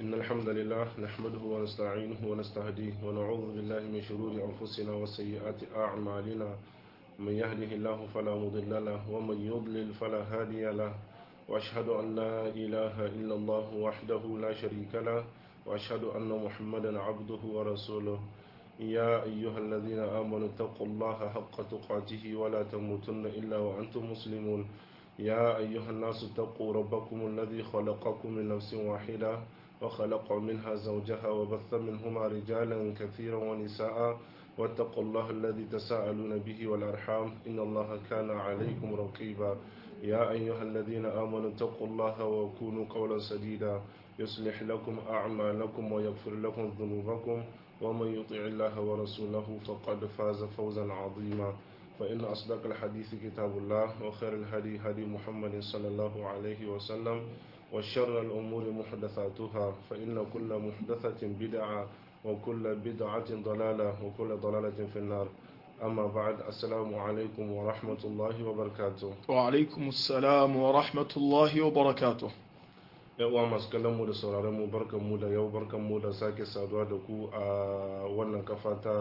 إن الحمد لله نحمده ونستعينه ونستهديه ونعوذ بالله من شرور أنفسنا وسيئات أعمالنا من يهده الله فلا مضل له ومن يضلل فلا هادي له وأشهد أن لا إله إلا الله وحده لا شريك له وأشهد أن محمدا عبده ورسوله يا أيها الذين آمنوا اتقوا الله حق تقاته ولا تموتن إلا وأنتم مسلمون يا أيها الناس اتقوا ربكم الذي خلقكم من نفس واحدة وخلق منها زوجها وبث منهما رجالا كثيرا ونساء واتقوا الله الذي تساءلون به والأرحام إن الله كان عليكم رقيبا يا أيها الذين آمنوا اتقوا الله وكونوا قولا سديدا يصلح لكم أعمالكم ويغفر لكم ذنوبكم ومن يطع الله ورسوله فقد فاز فوزا عظيما فإن أصدق الحديث كتاب الله وخير الهدي هدي محمد صلى الله عليه وسلم وشر الأمور محدثاتها فإن كل محدثة بدعة وكل بدعة ضلالة وكل ضلالة في النار أما بعد السلام عليكم ورحمة الله وبركاته وعليكم السلام ورحمة الله وبركاته uwa masu kallon mu da sauraron mu barkan mu da yau barkan mu da sake saduwa da ku a wannan kafa ta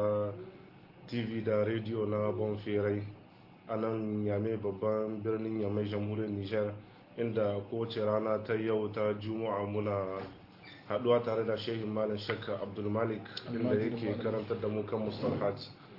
tv da rediyo na bonferai a nan yame babban birnin yamai jamhuriyar nijar inda kowace rana ta yau ta juma'a muna haduwa tare da shehin malam shakka abdulmalik inda yake karantar da mu kan mustalhat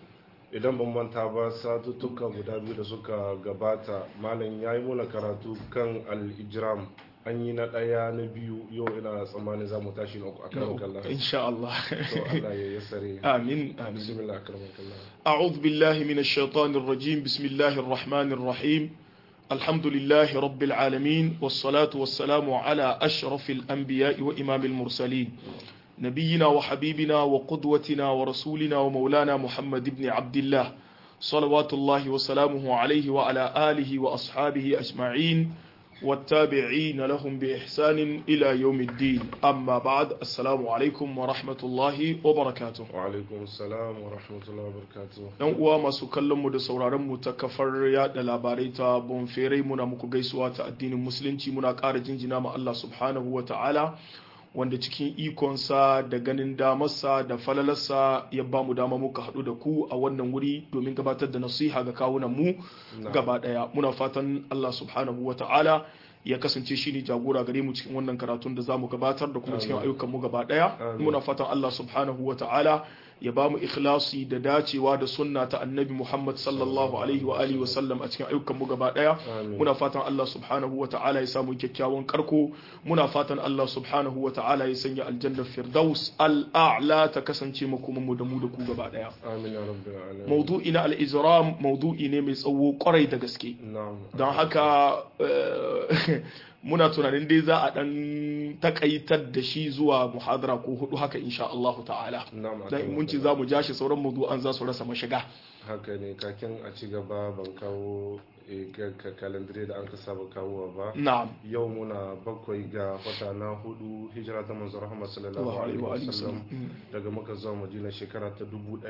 idan ban manta ba satuttuka guda biyu da suka gabata malam ya yi muna karatu kan al-ijram an yi na ɗaya na biyu yau ina tsammanin za mu tashi na uku a karon kallon insha Allah to Allah ya yassare amin amin bismillah akraman kallah أعوذ بالله من الشيطان الرجيم بسم الله الرحمن الرحيم الحمد لله رب العالمين والصلاة والسلام على أشرف الأنبياء وإمام المرسلين نبينا وحبيبنا وقدوتنا ورسولنا ومولانا محمد بن عبد الله صلوات الله وسلامه عليه وعلى آله وأصحابه أجمعين والتابعين لهم بإحسان إلى يوم الدين أما بعد السلام عليكم ورحمة الله وبركاته wa alaikum assalam wa rahmatullahi wa barakatuh yan uwa masu kallon mu da sauraron mu ta kafar yada labarai ta bonfere muna muku gaisuwa ta addinin musulunci muna ƙara jinjina ma Allah subhanahu wa ta'ala wanda cikin ikonsa da ganin damarsa da falalarsa ya ba mu dama muka haɗu da ku a wannan wuri domin gabatar da nasiha ga kawunan mu gaba ɗaya muna fatan Allah subhanahu wa ta'ala ya kasance shi ne jagora gare mu cikin wannan karatun da za mu gabatar da kuma cikin ayyukan mu gaba ɗaya Amin. muna fatan Allah subhanahu wa ta'ala ya ba mu ikhlasi da dacewa da sunna ta annabi Muhammad sallallahu alaihi wa alihi wa sallam a cikin ayyukan mu gaba daya Amin. muna fatan Allah subhanahu wa ta'ala ya samu kyakkyawan karko muna fatan Allah subhanahu wa ta'ala ya sanya aljannar firdaus al'a'la ta kasance makoman mu da mu da ku gaba daya amin ya rabbil alamin maudu'i na al-izram maudu'i ne mai tsawo kwarai da gaske na'am don haka eh, muna tunanin dai za a dan takaitar da shi zuwa muhadara ko hudu haka insha Allah ta'ala na'am dan in mun ce za mu ja shi sauran mawdu'an za su rasa mashiga haka ne kakin a ci gaba ban kawo eh, ka- ka- kalendare da an ka saba kawowa ba na'am yau muna bakwai ga wata na hudu hijira ta manzo Muhammad sallallahu Wa alaihi alihi wa wasallam sallam. daga Makka zuwa Madina shekara ta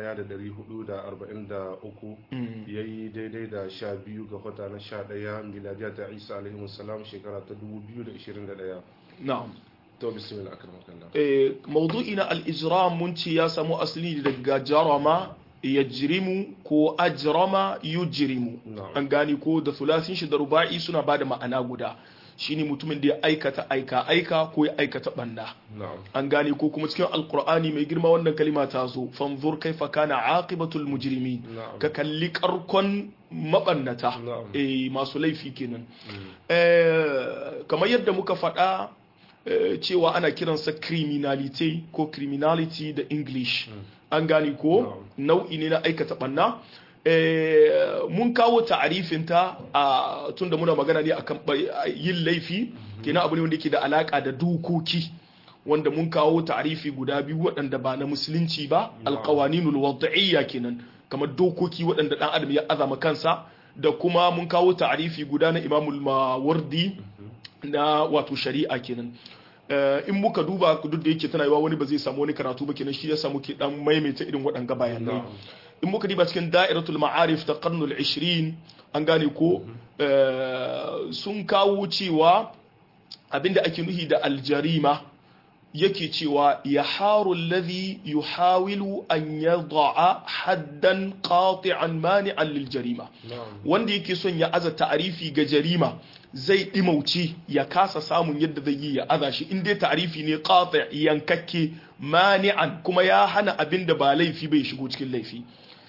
1443 Mm. yayi daidai da sha biyu ga wata na sha ɗaya miladiya ta Isa alaihi salam shekara ta 2021 na'am to bismillah akramakallah eh mawdu'i na al-ijram mun ce ya samu asali daga jarama yajrimu ko ajrama yujrimu Na'am. an gane ko da thulasin shi da ruba'i suna bada ma'ana guda shine mutumin da ya aikata aika aika ko ya aikata banda na'am an gane ko kuma cikin alkur'ani mai girma wannan kalima ta zo fanzur kaifa kana aqibatul mujrimin Na'am. ka kalli karkon mabannata Na'am. eh masu laifi kenan eh kamar yadda muka faɗa eh, cewa ana kiransa criminality ko criminality da english an gane ko nau'i ne na aikata banna eh, mun kawo ta'arifinta a tunda muna magana ne akan ba- yin laifi kenan abu ne wanda yake da alaka da dokoki wanda mun kawo ta'arifi guda biyu waɗanda ba na musulunci ba alƙawaninul wad'iyya kenan kamar dokoki waɗanda ɗan adam ya azama kansa da kuma mun kawo ta'arifi guda na imamul mawardi na wato shari'a kenan Eh, in muka duba duk da yake tana yiwa wani ba zai samu wani karatu ba kenan shi ya samu ke dan maimaita irin waɗanga bayanai Na'am. in muka diba cikin da'iratul ma'arif ta qarnul 20 an gane ko eh, sun kawo cewa abinda ake nuhi da aljarima yake cewa ya haru alladhi yuhawilu an yad'a haddan qati'an mani'an lil jarima na'am wanda yake son ya aza ta'arifi ga jarima zai dimauci ya kasa samun yadda zai yi ya aza shi in dai ta'arifi ne qati' yankakke mani'an kuma ya hana abin da ba laifi bai shigo cikin laifi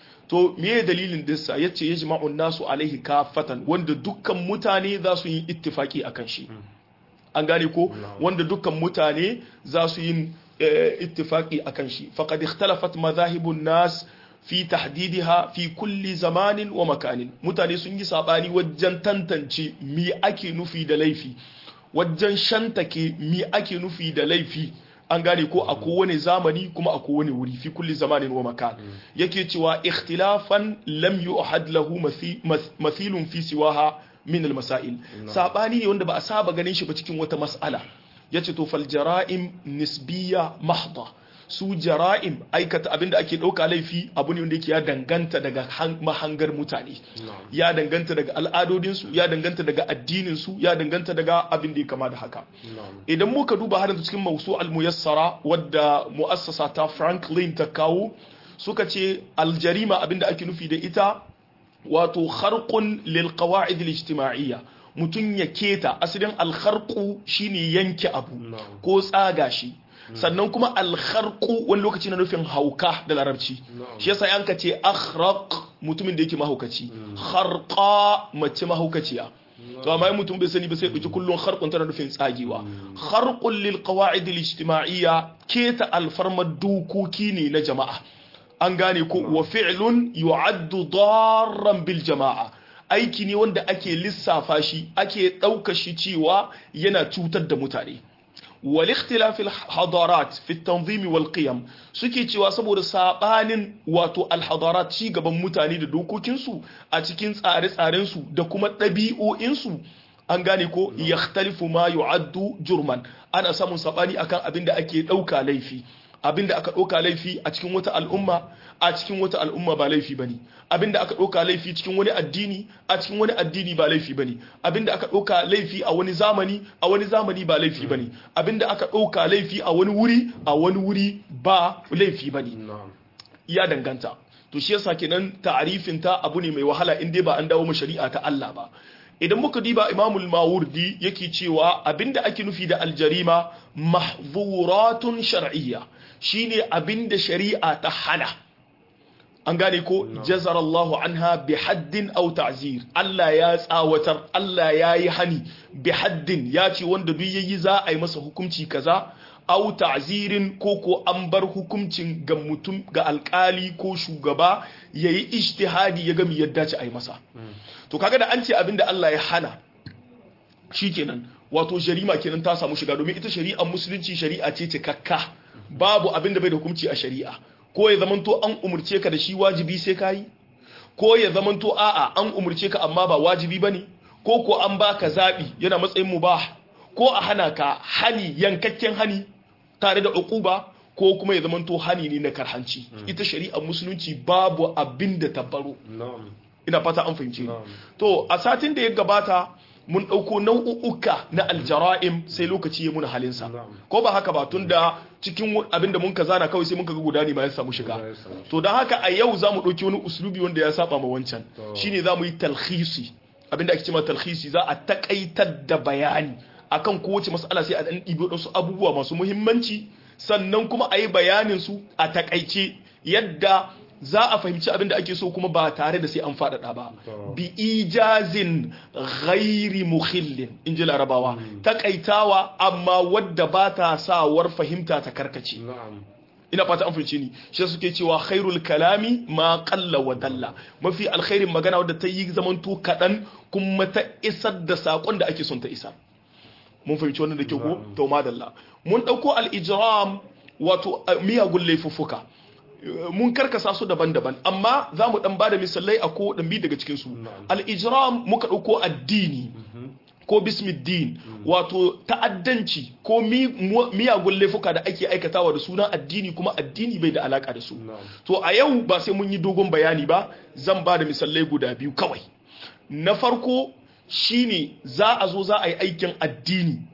to meye dalilin dinsa yace yajma'u nasu alaihi kafatan wanda dukkan mutane za su yi ittifaki akan shi an gane ko wanda dukkan mutane za su yi eh, ittifaki akan shi faqad ikhtalafat madhahibun nas fi tahdidiha fi kulli zamanin wa makanin mutane sun yi sabani wajen tantance mi ake nufi da laifi wajen shantake mi ake nufi da laifi an gane ko a kowane zamani kuma a kowane wuri fi kulli zamanin wa makan yake cewa ikhtilafan lam yu'had lahu mathi- math- mathilun fi siwaha min al-masail sabani ne wanda ba a saba ganin shi ba cikin wata mas'ala yace to fal jara'im nisbiyya mahdha su jara'im aikata abinda ake dauka laifi abu ne wanda yake ya danganta daga han- mahangar mutane na'am ya danganta daga al'adodinsu ya danganta daga addininsu ya danganta daga abin da ya kama da haka na'am idan muka duba har yanzu cikin mausu al-muyassara wadda mu'assasa ta Franklin ta kawo suka ce aljarima abinda ake nufi da ita wato kharqun lil qawa'id al-ijtima'iyya mutun ya keta asalin al-kharqu shine yanke abu Na'am. ko tsaga shi sannan kuma al-kharqu wani lokaci na nufin hauka da larabci Na'am. shi yasa yanka ce akhraq mutumin da yake mahaukaci kharqa mace mahaukaciya to amma in mutum bai sani ba sai ɗauki kullum kharqun tana nufin tsagewa kharqun lil qawa'id al ijtima'iyya keta alfarmar dokoki ne na jama'a an gane ko wa fi'lun yu'addu darran bil jama'a aiki ne wanda ake lissafa shi ake ɗauka shi cewa yana cutar da mutane والاختلاف الحضارات في التنظيم والقيم suke cewa saboda sabanin wato alhadarat ci gaban mutane da dokokinsu a cikin tsare-tsarensu da kuma ɗabi'o'insu an gane ko yakhtalifu ma yu'addu jurman ana samun sabani akan abin da ake ɗauka laifi abin da aka ɗauka laifi a cikin wata al'umma a cikin wata al'umma ba laifi bane abin da aka ɗauka laifi cikin wani addini a cikin wani addini ba laifi bane abin da aka ɗauka laifi a wani zamani a wani zamani ba laifi bane abin da aka ɗauka laifi a wani wuri a wani wuri ba laifi bane na'am ya danganta to shi yasa kenan ta'arifin ta abu ne mai wahala in dai ba an dawo mu shari'a ta Allah ba idan muka diba imamul mawardi yake cewa abinda ake nufi da aljarima mahzuratun shar'iyya shine abinda shari'a ta hana an gane ko jazar Allahu anha bi haddin aw ta'zir Allah ya tsawatar Allah ya yi hani bi haddin ya ce wanda duk yayi za a yi masa hukunci kaza aw ta'zirin ko ko an bar hukuncin ga mutum ga alkali ko shugaba yayi ijtihadi ya ga mi yadda ce a yi masa to kaga da an ce abinda Allah ya hana shikenan wato jarima kenan ta samu shiga domin ita shari'ar musulunci shari'a ce cikakka babu abinda bai da hukunci a shari'a ko ya zamanto an umurce ka da shi wajibi sai kayi ko ya zamanto a'a an umurce ka amma ba wajibi bane ko ko an baka zabi yana matsayin mubah ko a hana ka hani yankakken hani tare da uquba ko kuma ya zamanto hani ne na karhanci ita shari'ar musulunci babu abinda ta baro na'am ina fata an fahimce ni Na'am. to a satin da ya gabata mun ɗauko nau'uka na aljara'im sai lokaci ya muna halinsa Na'am. ko ba haka ba tun da cikin abinda mun ka zana kawai sai mun ka ga guda ne ma ya samu shiga Ya samu. to don haka a yau za mu ɗauki wani uslubi wanda ya saba ma wancan To. shine za mu yi talhisi abinda ake cewa talhisi za a takaitar da bayani akan kowace mas'ala sai a ɗan ɗibi wasu abubuwa masu muhimmanci sannan kuma a yi bayanin su a takaice yadda za a fahimci abin da ake so kuma ba tare da sai an faɗaɗa ba To. bi ijazin ghairi mukhillin in ji larabawa takaitawa amma wadda ba ta sawar fahimta ta karkace na'am ina fata an fahimce ni shi suke cewa khairul kalami ma qalla wa dalla mafi alkhairin magana wadda ta yi zamanto kaɗan kuma ta isar da sakon da ake son ta isar mun fahimci wannan da ke ko to madalla mun dauko al-ijram wato eh, miyagun laifuffuka Eh, mun karkasa su daban-daban amma za mu dan bada misalai a ko dan bi daga cikin su Na'am. al-ijram muka dauko addini ko bismiddin wato ta'addanci ko mi- mu- miyagun laifuka da ake aikatawa da sunan addini kuma addini bai da alaka da su na'am to a yau ba sai mun yi dogon bayani ba zan ba da misalai guda biyu kawai na farko shine za a zo za a yi aikin addini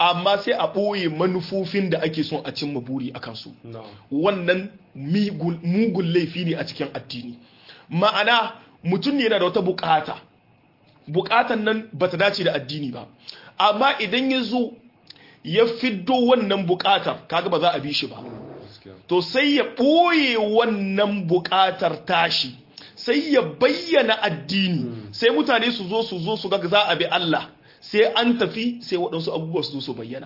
amma sai a ɓoye manufofin da ake son a cimma buri a kansu na'am wannan migul- mugun laifi ne a cikin addini ma'ana mutum ne yana da wata bukata bukatan nan ba ta dace da addini ba amma idan ya zo ya fiddo wannan bukatar kaga ba za a bi shi ba gaskiya to sai ya ɓoye wannan buƙatar tashi sai ya bayyana addini sai mutane su zo su zo su ga za a bi Allah sai an tafi sai waɗansu abubuwa su zo su bayyana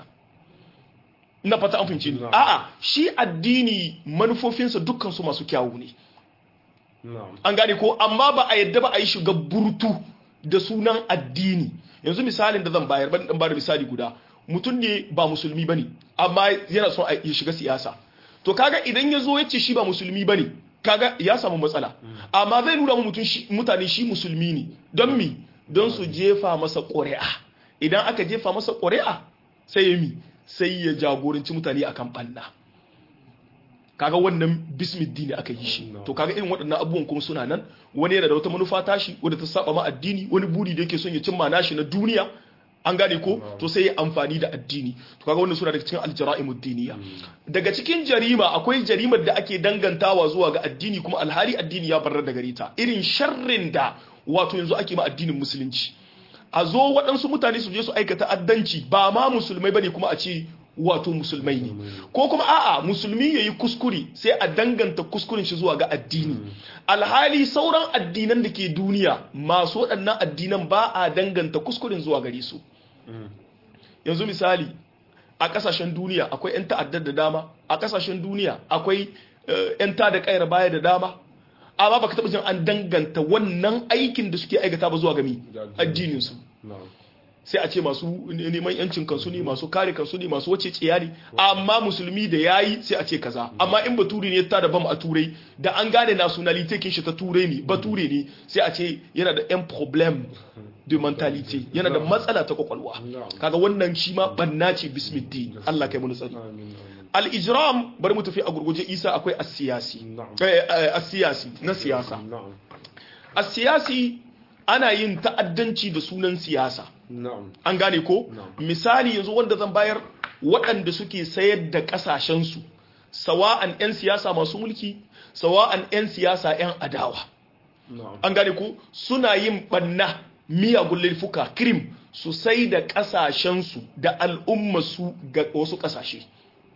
na fata an fahimci ni Na'am. a'a shi addini manufofinsa dukkan su masu kyawu ne na'am an gane ko amma ba a yadda ba a yi shiga burtu da sunan addini yanzu misalin da zan bayar ban dan bada misali guda mutum ne ba musulmi bane amma yana son a ya shiga siyasa to kaga idan ya zo ya ce shi ba musulmi bane kaga ya samu matsala amma zai nuna wa mutum shi- mutane shi musulmi ne don mi don su jefa masa ƙuri'a idan aka jefa masa ƙuri'a sai ya mi sai ya jagoranci mutane akan ɓanna kaga wannan bismiddini aka yi shi No. to kaga irin waɗannan abubuwan kuma suna nan wani yana da wata manufa tashi wadda ta saba ma addini wani buri da yake son ya cimma nashi na duniya an gane ko No. to sai ya amfani da addini to kaga wannan suna daga cikin aljara'imud diniya daga cikin jarima akwai jarimar da ake dangantawa zuwa ga addini kuma alhali addini ya barar da gare ta irin sharrin da wato yanzu ake ma addinin musulunci a zo waɗansu mutane su je su aikata addanci ba ma musulmai bane kuma a ce wato musulmai ne ko kuma a'a musulmi yayi kuskure sai a danganta kuskuren shi zuwa ga addini alhali sauran addinan da ke duniya masu waɗannan addinan ba a danganta kuskuren zuwa gare su yanzu misali a kasashen duniya akwai 'yan ta'addar da dama a kasashen duniya akwai eh, 'yan ta da kayar baya da dama amma baka taɓa jin an danganta wannan aikin da suke aikata ba zuwa gami Da addini. addininsu na'am sai a ce masu neman yancin kansu ne masu kare kansu ne masu wace tsiya ne amma musulmi da yayi sai a ce kaza amma in baturi ne ta da bam a turai da an gane nationality kin shi ta turai ne bature ne sai a ce yana da yan problem de mentality yana da matsala ta kwakwalwa Na'am. kaga wannan shi ma banna ce bismillah Allah kai mu tsari amin amin al-ijram bari mu tafi a gurguje isa akwai as-siyasi Na'am. eh eh, as-siyasi na siyasa na'am as-siyasi ana yin ta'addanci da sunan siyasa na'am an gane ko Na'am. misali yanzu wanda zan bayar waɗanda suke sayar da ƙasashensu sawa'an 'yan siyasa masu mulki sawa'an 'yan siyasa 'yan adawa na'am an gane ko suna yin ɓanna miyagun laifuka krim su sai da ƙasashensu da al'ummarsu ga wasu ƙasashe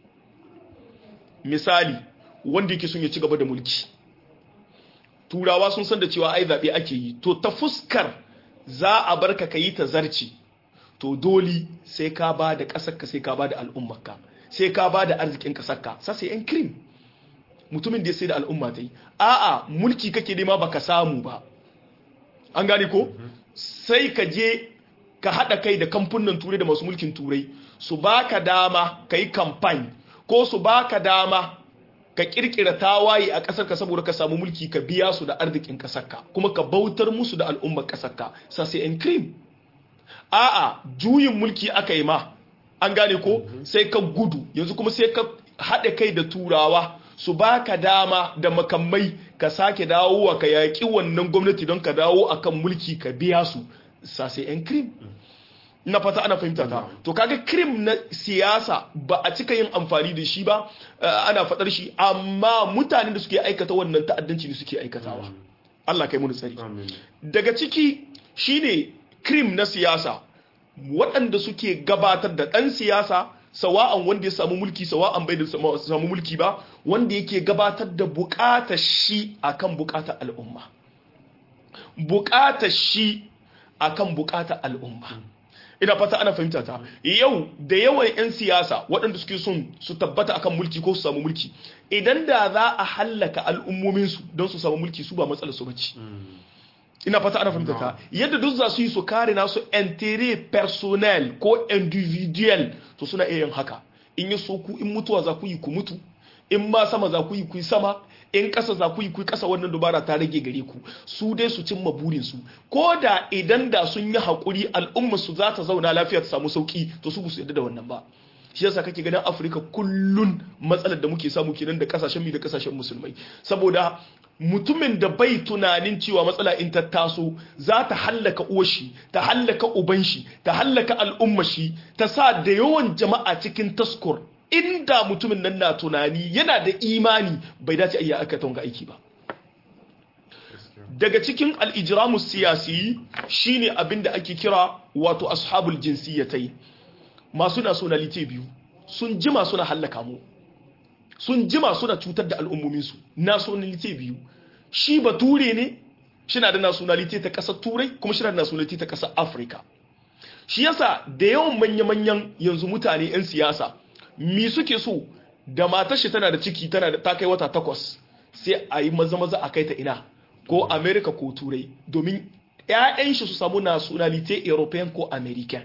misali wanda yake sun ya ci gaba da mulki turawa sun san da cewa ai zaɓe ake yi to ta fuskar za a bar ka yi ta zarci to dole sai ka ba da ƙasarka sai ka ba da al'ummarka sai ka ba da arzikin ƙasarka sasa yan krim mutumin da ya sai da al'umma ta yi a'a mulki kake nema baka samu ba an gane ko sai ka je ka haɗa kai da kamfunan turai da masu mulkin turai su baka dama ka yi kamfani ko su baka dama ka kirkira tawaye a ƙasarka saboda ka samu mulki ka biya su da arzikin ƙasarka kuma ka bautar musu da al'ummar ƙasarka sai in cream a'a juyin mulki aka yi ma an gane ko sai ka gudu yanzu kuma sai ka haɗa kai da turawa su baka dama da makamai ka sake dawowa ka yaƙi wannan gwamnati don ka dawo akan mulki ka biya su sai yan cream na fata ana fahimta ta to kaga krim na siyasa ba a cika yin amfani da shi ba uh, ana fadar shi amma mutanen da suke aikata wannan ta'addanci ne suke aikatawa Allah kai mu tsari amin daga ciki shine krim na siyasa waɗanda suke gabatar da ɗan siyasa sawa'an wanda ya samu mulki sawa'an bai da samu mulki ba wanda yake gabatar da buƙatar shi akan buƙatar al'umma buƙatar shi akan buƙatar al'umma ina fata ana fahimta ta yau da yawan 'yan siyasa waɗanda suke son su tabbata akan mulki ko su samu mulki idan da za a hallaka al'ummominsu don su samu mulki su ba matsalar su bace ina fata ana fahimta ta yadda duk za su yi su kare nasu intérêt personnel ko individual to suna iya yin haka in yi so ku in mutuwa za ku yi ku mutu in ma sama za ku yi ku yi sama in ƙasa za ku yi ku yi ƙasa wannan dubara ta rage gare ku su dai su cimma burinsu ko da idan da sun yi haƙuri al'ummar su za ta zauna lafiya ta samu sauƙi to su su yadda da wannan ba shi yasa kake ganin afirka kullun matsalar da muke samu kenan da kasashen mi da kasashen musulmai saboda mutumin da bai tunanin cewa matsala in ta taso za ta hallaka uwashi ta hallaka uban shi ta hallaka al'umma shi ta sa da yawan jama'a cikin taskur inda mutumin nan na tunani yana da imani bai dace a yi aka tonga aiki ba daga cikin al'ijiramu siyasi shine abin da ake kira wato ashabul jinsiyyatai masu nationality biyu sun jima suna hallaka mu sun jima suna cutar da al'ummominsu nationality biyu shi bature ne shi na da nationality ta ƙasar turai kuma shi na da nationality ta ƙasar afirka shi yasa da yawan manya-manyan yanzu mutane 'yan siyasa mi suke so da matar shi tana da ciki tana da ta kai wata takwas sai a yi maza-maza a kai ta ina ko america ko turai domin 'ya'yan shi su samu nationality european ko american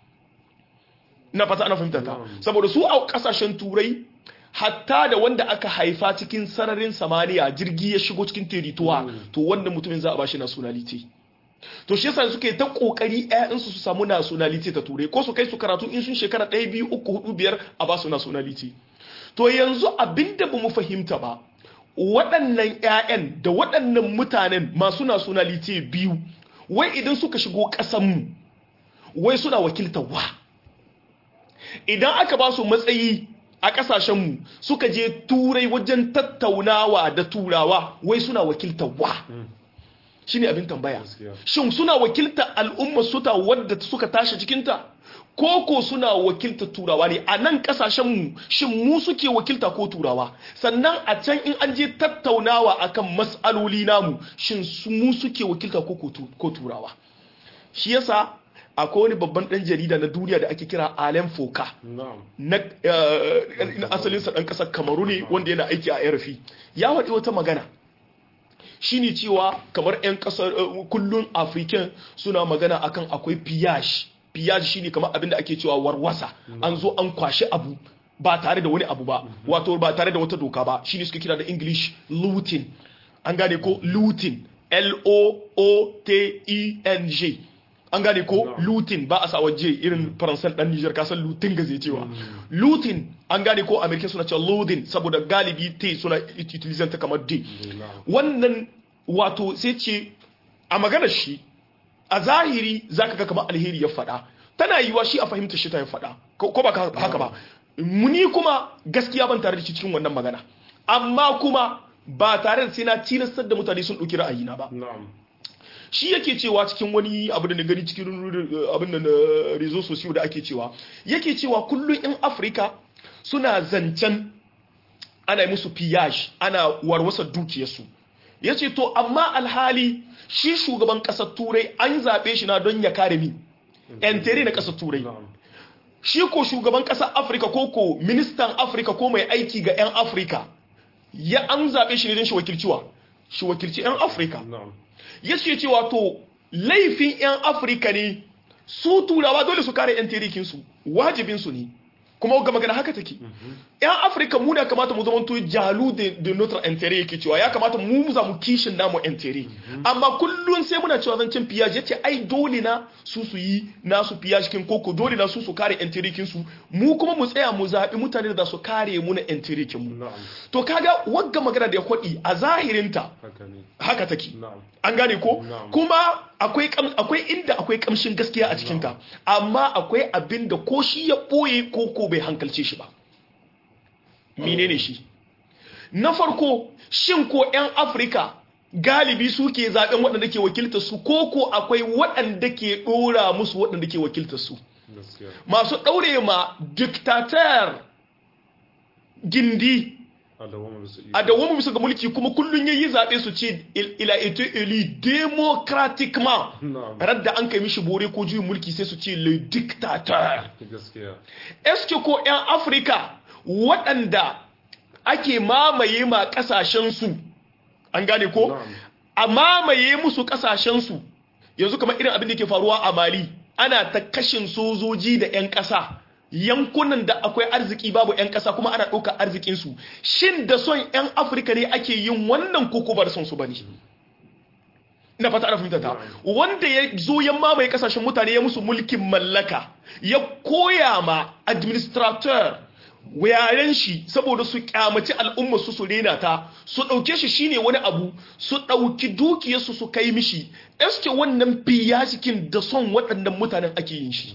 na fata ana fahimta ta saboda su a kasashen turai hatta da wanda aka haifa cikin sararin samaniya jirgi ya shigo cikin terituwa to wanda mutumin za a bashi nationality to shi yasa suke ta kokari ƴaƴansu su samu nationality ta turai ko su kai su karatu in sun shekara ɗaya biyu uku hudu biyar a ba su nationality to yanzu abinda bamu fahimta ba waɗannan ƴaƴan da waɗannan mutanen masu nationality biyu wai idan suka shigo ƙasanmu wai suna wakiltar wa idan aka ba su matsayi a ƙasashenmu suka je turai wajen tattaunawa da turawa wai suna wakiltar wa shi ne abin tambaya shin suna wakiltar al'ummar suta wadda suka tashi cikinta koko suna wakiltar turawa ne a nan ƙasashenmu shin mu suke wakilta ko turawa sannan a can in an je tattaunawa akan mas'aloli namu shin mu suke wakilta ko turawa shi yasa akwai wani babban dan jarida na duniya da ake kira Alain Foka na asalinsa dan kasar Kamaru ne wanda yana aiki a RFI ya waɗi wata magana shine cewa kamar 'yan kasar kullun African suna magana akan akwai piyage piyage shine kamar abin da ake cewa warwasa an zo an kwashi abu ba tare da wani abu ba wato ba tare da wata doka ba shine suke kira da English looting an gane ko looting L O O T I N G an gane ko lutin ba a sa waje irin faransan dan Niger kasan lutin ga zai cewa lutin an gane ko amerika suna cewa loading saboda galibi te suna utilizan ta kamar d wannan wato sai ce a maganar shi a zahiri zaka ga kamar alheri ya faɗa tana yiwa shi a fahimta shi ta ya faɗa ko ba haka ba muni kuma gaskiya ban tare da shi cikin wannan magana amma kuma ba tare da sai na tilastar da mutane sun ɗauki ra'ayina ba shi yake cewa cikin wani abu da na gani cikin abin da na rezo sosiyo da ake cewa yake cewa kullum in afirka suna zancen ana musu piyaj ana warwasa dukiyarsu ya ce to amma alhali shi shugaban ƙasar turai an zaɓe shi na don ya kare mi yan na ƙasar turai shi ko shugaban ƙasar afirka ko ko ministan afirka ko mai aiki ga 'yan afirka ya an zaɓe shi ne don shi wakilciwa shi wakilci 'yan afirka ya ce cewa to laifin 'yan afirka ne su turawa dole su kare 'yan terikinsu wajibinsu ne kuma ga magana haka take 'yan afirka mu da kamata mu zamanto jalu da notre intere yake cewa ya kamata mu za mu kishin namu intere amma kullum sai muna cewa zancen piyaj ya ce ai dole na su su yi nasu piyaj kin koko dole na su su kare intere su mu kuma mu tsaya mu zaɓi mutane da su kare mu na intere mu to kaga wagga magana da ya kwaɗi a zahirinta haka take an gane ko kuma akwai akwai inda akwai kamshin gaskiya a cikinta amma akwai abin da ko shi ya ɓoye ko ko bai hankalce shi ba menene shi na farko shin ko 'yan afirka galibi suke zaben waɗanda ke wakiltar su ko ko akwai waɗanda ke ɗora musu waɗanda ke wakiltar su masu ɗaure ma diktatar gindi a dawoma bisa ga mulki kuma kullum yayi zaɓe su ce ila ito eli democratiquement radda an kai mishi bore ko juyin mulki sai su ce le dictateur eske ko 'yan afirka waɗanda ake mamaye ma ƙasashensu an gane ko a mamaye musu ƙasashensu yanzu kamar irin abin da ke faruwa a mali ana ta kashin sojoji da 'yan ƙasa yankunan da akwai arziki babu 'yan ƙasa kuma ana ɗaukar arzikinsu shin da son 'yan afirka ne ake yin wannan koko ba da son su ba ne ina fata ana fahimta ta wanda ya zo ya mamaye kasashen mutane ya musu mulkin mallaka ya koya ma administrator yaren shi saboda su kyamaci al'umma su su rena ta su ɗauke shi shine wani abu su ɗauki dukiyarsu su kai mishi eske wannan fiya cikin da son waɗannan mutanen ake yin shi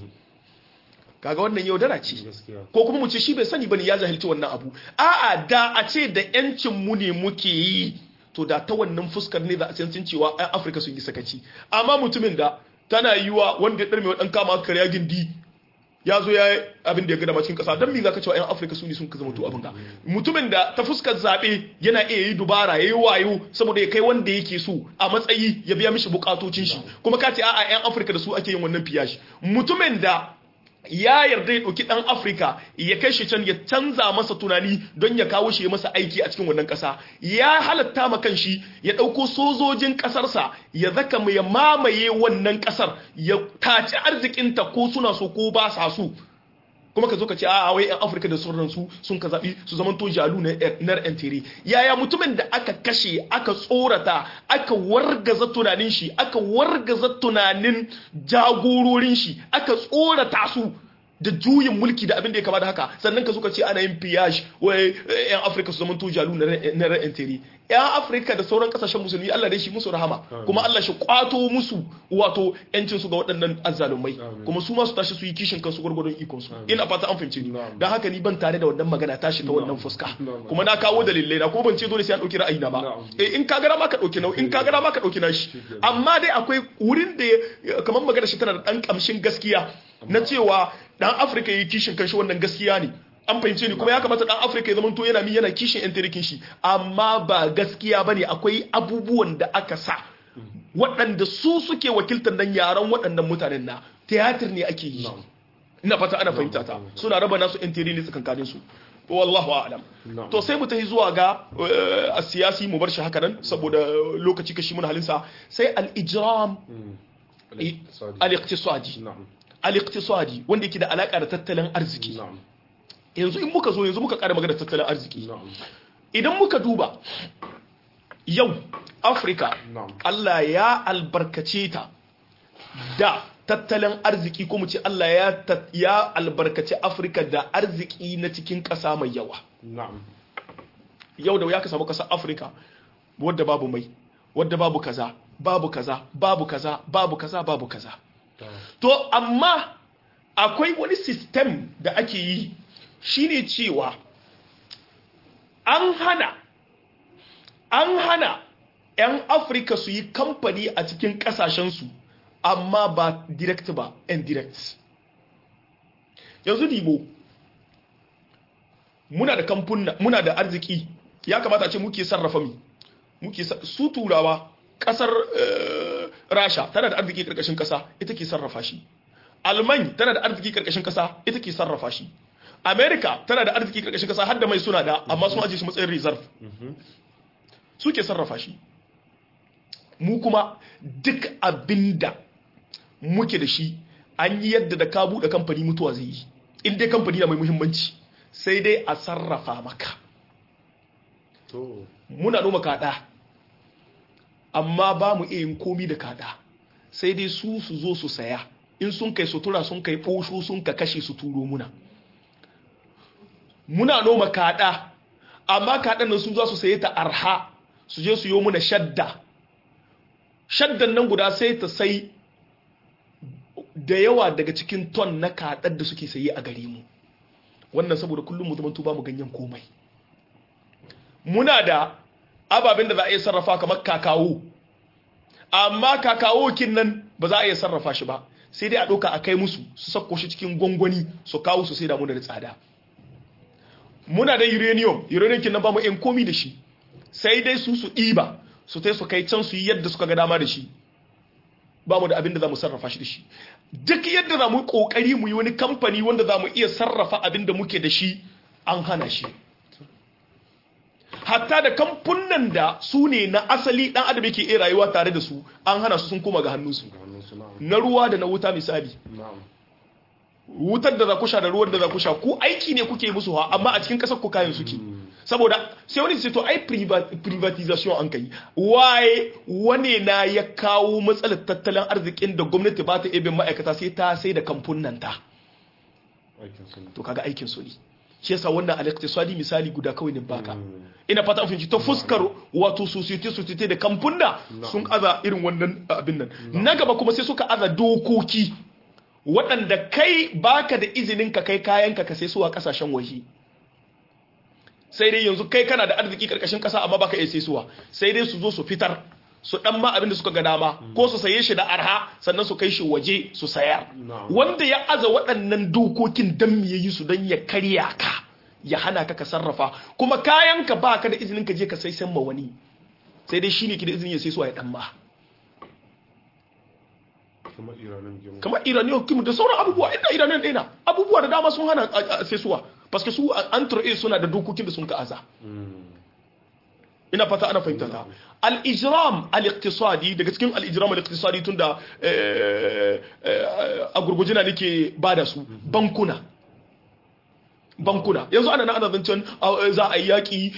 kaga wannan yaudara ce gaskiya ko kuma mu ce shi bai sani bane ya jahilci wannan abu a'a da a ce da yancin mu ne muke yi to da ta wannan fuskar ne za a san cewa ɗan Afirka sun yi sakaci amma mutumin da tana yiwa wanda ya ɗarme ɗan kama karya gindi ya zo ya yi abin da ya gada cikin ƙasa don me za ka cewa 'yan afirka su ne sun ka zama to abin ga mutumin da ta fuskar zaɓe yana iya yi dubara ya yi wayo saboda ya kai wanda yake so a matsayi ya biya mishi bukatocin shi kuma ka ce a'a 'yan afirka da su ake yin wannan fiyashi mutumin da ya yarda ya ɗauki ɗan afirka ya kai shi can ya canza masa tunani don ya kawo shi ya masa aiki a cikin wannan ƙasa ya halatta ma kan shi ya ɗauko sojojin ƙasarsa ya zaka ya mamaye wannan ƙasar ya taci arzikinta ko suna so ko ba sa so kuma ka zo ka ce a wai yan afirka da sauran su sun ka zaɓi su zaman to jalu na yan tere yaya mutumin da aka kashe aka tsorata aka wargaza tunanin shi aka wargaza tunanin jagororin shi aka tsorata su da juyin mulki da abin da ya kama da haka sannan ka zo ka ce ana yin piyaj wai yan afirka su zaman to jalu na yan tere yan afirka da sauran kasashen musulmi allah dai shi musu rahama kuma allah shi kwato musu wato yancin su ga waɗannan azzalumai kuma su ma su tashi su yi kishin kansu gwargwadon ikon su ina fata an fahimci ni dan haka ni ban tare da wannan magana tashi ta wannan fuska kuma na kawo dalilai na ko ban ce dole sai an dauki ra'ayi na ba eh in ka gara ma ka dauki nau in ka gara ma ka dauki nashi amma dai akwai wurin da kamar magana shi tana da dan kamshin gaskiya na cewa dan afirka yi kishin kanshi wannan gaskiya ne an fahimce ni kuma ya kamata dan afirka ya zamanto yana mi yana kishin yan tarikin shi amma ba gaskiya bane akwai abubuwan da aka sa waɗanda su suke wakiltar nan yaran waɗannan mutanen na tiyatir ne ake yi ina fata ana fahimta ta suna raba nasu yan tarihi tsakankanin su wallahu a'lam to sai mu tafi zuwa ga a siyasi mu bar shi haka nan saboda lokaci kashi mun halinsa sai al-ijram al-iqtisadi al-iqtisadi wanda yake da alaka da tattalin arziki yanzu in muka zo yanzu muka kara magana tattalin arziki idan muka duba yau afirka allah ya albarkace ta da tattalin arziki ko mu ce allah ya albarkace afirka da arziki na cikin ƙasa mai yawa yau da ya ka samu ƙasar afirka wadda babu mai wadda babu kaza babu kaza babu kaza babu kaza babu kaza to amma akwai wani system da ake yi shine cewa an hana an hana 'yan afirka su yi kamfani a cikin kasashensu amma ba direct ba indirect yanzu dibo muna da kamfuna muna da arziki ya kamata a ce muke sarrafa mi muke su turawa kasar uh, rasha tana da arziki karkashin kasa ita ke sarrafa shi alman tana da arziki karkashin kasa ita ke sarrafa shi america tana da arziki karkashin kasa har da mai suna da amma sun ajiye shi matsayin reserve suke sarrafa shi mu kuma duk abinda muke da shi an yi yadda da ka buɗe kamfani mutuwa zai yi in dai kamfani na mai muhimmanci sai dai a sarrafa maka muna noma kaɗa amma ba mu iya yin komi da kaɗa sai dai su su zo su saya in sun kai sutura sun kai ɓosho sun ka kashe su turo muna muna noma kaɗa amma kaɗan nan su za su saye ta arha su je su yi muna shadda shaddan nan guda sai ta sai da yawa daga cikin ton na kaɗar da suke saye a gare mu wannan saboda kullum mu zama ba mu ganyen komai muna da ababen da za a iya sarrafa kamar kakawo amma kakawo kin nan ba za a iya sarrafa shi ba sai dai a ɗauka a kai musu su sako shi cikin gwangwani su kawo su sai da muna da tsada muna da uranium uranium kin nan ba mu yan komi da shi sai dai su su ɗiba su tai su kai can su yi yadda suka ga dama da shi ba mu da abin da za mu sarrafa shi da shi duk yadda za mu yi kokari mu yi wani kamfani wanda za mu iya sarrafa abin da muke da shi an hana shi hatta da kamfunan da su ne na asali dan adam yake iya rayuwa tare da su an hana su sun koma ga hannunsu na ruwa da na wuta misali wutar da za ku sha da ruwan da za ku sha ku aiki ne kuke musu ha amma a cikin kasar ku kayan suke saboda sai wani ce to ai privatization an kai waye wane na ya kawo matsalar tattalin arzikin da gwamnati ba ta ibin ma'aikata sai ta sai da kamfunan ta to kaga aikin su ne shi yasa wannan al-iqtisadi misali guda kawai ne baka ina fata an fahimci ta fuskar wato society society da kamfuna sun aza irin wannan abin nan na gaba kuma sai suka aza dokoki waɗanda kai baka da izinin ka kai kayanka ka sai su a kasashen waje sai dai yanzu kai kana da arziki karkashin kasa amma baka iya saisuwa sai dai su zo su fitar su dan ma abin da suka ga dama ko su saye shi da arha sannan su kai shi waje su sayar wanda ya aza waɗannan dokokin dan me yayi su dan ya karya ka ya hana ka ka sarrafa kuma kayan ka baka da izinin ka je ka sai san ma wani sai dai shine ki da izinin ya saisuwa ya dan ma kamar iraniyan kimu da sauran abubuwa inda iraniyan ɗaya na abubuwa da dama sun hana saisuwa paske su an suna da dokokin da sun ka aza ina fata ana fahimta ta al-ijram al-iqtisadi daga cikin al-ijram al-iqtisadi tunda a gurgujina nake bada su bankuna bankuna yanzu ana na ana zancen za a yi yaƙi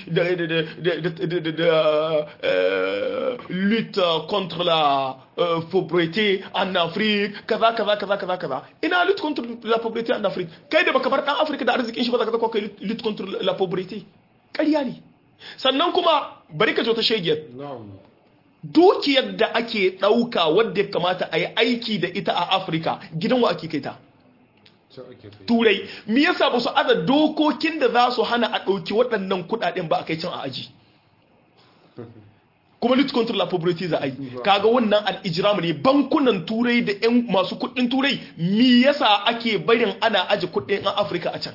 da lutte contre la pauvreté en Afrique kaza kaza kaza kaza kaza ina lutte contre la pauvreté en Afrique kai da baka bar dan Afrika da arzikin shi ba za ka zaka kai lutte contre la pauvreté ƙarya ne sannan kuma bari ka zo ta shegiyar dukiyar da ake ɗauka wadda ya kamata a yi aiki da ita a Afirka gidan wa ake kai ta turai me yasa ba su aza dokokin da za su hana a ɗauki waɗannan kuɗaɗen ba a kai can a aji kuma lutte contre la pauvreté za a yi kaga wannan al'ijiramu ne bankunan turai da yan masu kuɗin turai me yasa ake barin ana aji kuɗin a afirka a can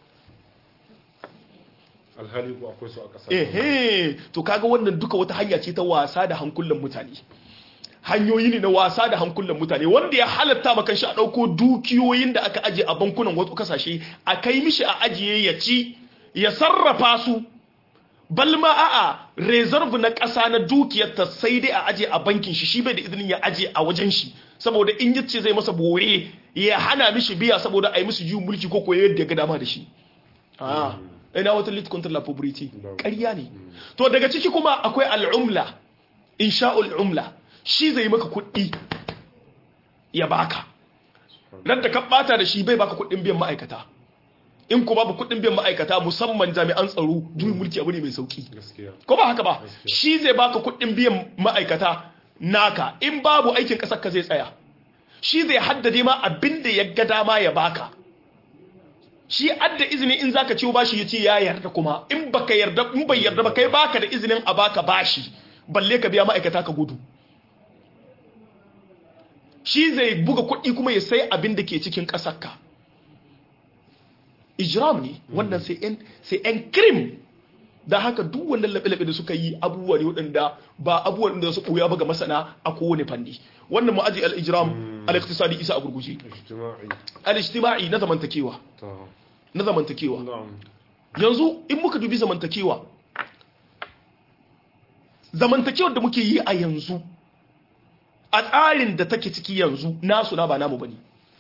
alhali ko akwai su a ƙasa ehe to kaga wannan duka wata hanya ce ta wasa da hankulan mutane hanyoyi ne na wasa da hankulan mutane wanda ya halatta maka shi a ɗauko dukiyoyin da aka aje a bankunan wasu kasashe a kai mishi a ajiye ya ci ya sarrafa su balma a'a reserve na ƙasa na dukiyar ta sai dai a aje a bankin shi shi bai da izinin ya aje a wajen shi saboda in yace zai masa bore ya hana mishi biya saboda a yi musu juyin mulki ko koyo yadda ya ga dama da shi a ina wata lit contre la poverty ƙarya ne to daga ciki kuma akwai al'umla insha'ul umla shi zai maka kuɗi ya baka nan da ka bata da shi bai baka kuɗin biyan ma'aikata in ko babu kuɗin biyan ma'aikata musamman jami'an tsaro juyin mulki abu ne mai sauki ko ba haka ba shi zai baka kuɗin biyan ma'aikata naka in babu aikin ƙasar ka zai tsaya shi zai haddade ma abin da ya ga dama ya baka shi adda izini in zaka ciwo bashi ya ce ya yarda kuma in baka yarda in bai yarda ba kai baka da izinin a baka bashi balle ka biya ma'aikata ka gudu shi zai buga kuɗi kuma ya sai abin da ke cikin ƙasarka ijram ne wannan sai yan krim da haka duk wannan laɓe-laɓe da suka yi abubuwa ne waɗanda ba abubuwan da su ɓoya ba ga masana a kowane fanni wannan ma'aji al-ijram al-iqtisadi isa a gurguje al-ijtima'i na zamantakewa na zamantakewa yanzu in muka dubi zamantakewa zamantakewar da muke yi a yanzu a tsarin da take ciki yanzu nasu na ba namu bane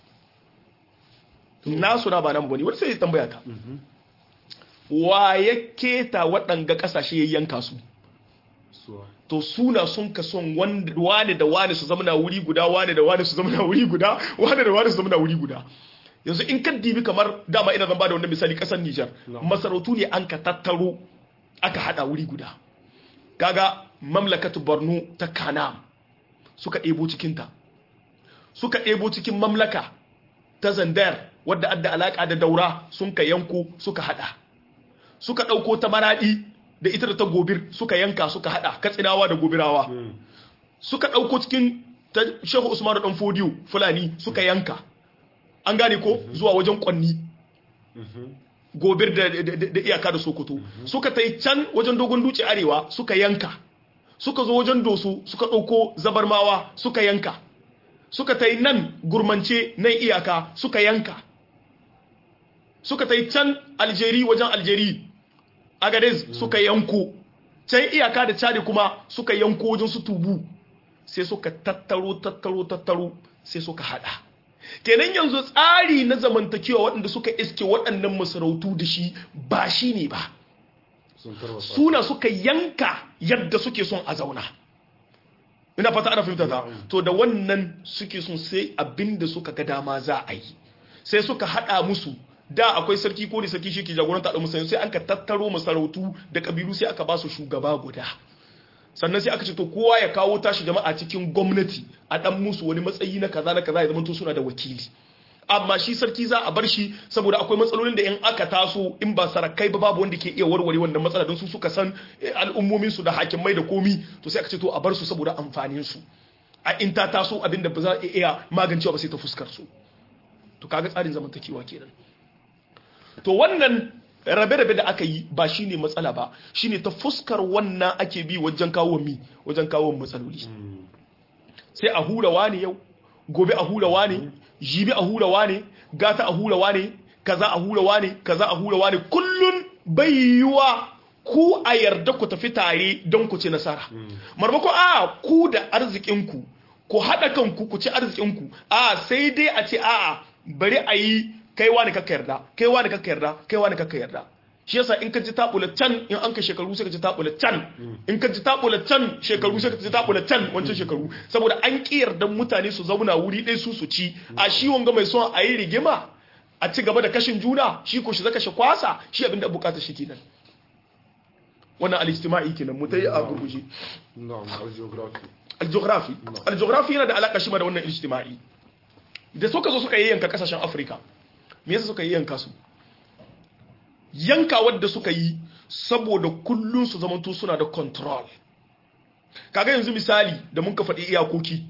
nasu na ba namu bane wani sai ya tambaya ta wa ya keta waɗanga ƙasashe ya yanka su to suna sun ka son wane da wane su zama na wuri guda wane da wane su zama na wuri guda wane da wane su zama na wuri guda yanzu in kan dibi kamar dama ina zan bada wannan misali ƙasar Nijar masarautu ne an ka tattaro aka hada wuri guda kaga mamlakatu Borno ta Kanam suka ɗebo cikinta suka ɗebo cikin mamlaka ta Zandar wadda adda alaƙa da daura sun ka yanko suka hada suka ɗauko ta maraɗi da ita da ta gobir suka yanka suka hada katsinawa da gobirawa suka ɗauko cikin ta shehu usmanu ɗan fodiyo fulani suka yanka an gane ko zuwa wajen kwanni gobir da iyaka da sokoto suka ta can wajen dogon duce arewa suka yanka suka zo wajen doso suka ɗauko zabarmawa suka yanka suka ta nan gurmance nan iyaka suka yanka suka ta can aljeri wajen aljeri agadez suka yanko can iyaka da cadi kuma suka yanko wajen su tubu sai suka tattaro tattaro tattaro sai suka hada kenan yanzu tsari na zamantakewa waɗanda suka iske waɗannan masarautu da shi ba shi ne ba sun tarwatsa suna suka yanka yadda suke son a zauna ina fata ana fahimta ta Na'am. to da wannan suke son sai abinda suka ga dama za a yi sai suka hada musu da akwai sarki ko da sarki shi ke jagoranta da musayin sai an ka tattaro masarautu da kabilu sai aka ba su shugaba guda sannan sai aka ce to kowa ya kawo tashi jama'a cikin gwamnati a dan musu wani matsayi na kaza na kaza ya zama to suna da wakili amma shi sarki za a bar shi saboda akwai matsalolin da in aka taso in ba sarakai ba babu wanda ke iya warware wannan matsala don su suka san eh, al'ummomin su da hakimai da komi to sai aka ce to a bar su saboda amfanin su a in ta taso abinda ba za a iya magancewa ba sai ta fuskar su to kaga tsarin zamantakewa kenan to wannan rabe-rabe da aka yi ba shine matsala ba shine ta fuskar wannan ake bi wajen kawo mi wajen kawo matsaloli sai a hura wane yau gobe a hura wane jibi a hura wane gata a hura wane kaza a hura wane kaza a hura wane kullun bai yiwa ku a yarda ku tafi tare don ku ci nasara marmako a ku da arzikinku ku haɗa kanku ku ci arzikinku a sai dai a ce a'a bari a yi kai wani kakka yarda kai wani kakka yarda kai wani kakka yarda shi yasa in ka ji tabula can in an ka shekaru sai ka ji tabula can in ka ji tabula can shekaru sai ka ji tabula can wancan shekaru saboda an ki yarda mutane su zauna wuri ɗaya su su ci a shi wanga mai son a yi rigima a ci gaba da kashin juna shi ko shi zaka shi kwasa shi abinda bukata shi kenan wannan al-istima'i kenan mu tayi a gurguje na'am al-geography al-geography al-geography yana da alaka shi ma da wannan ijtima'i da suka zo suka yanka kasashen Afirka me yasa suka yanka su yanka wadda suka yi saboda kullun su zamanto suna da control kaga yanzu misali da mun ka faɗi iyakoki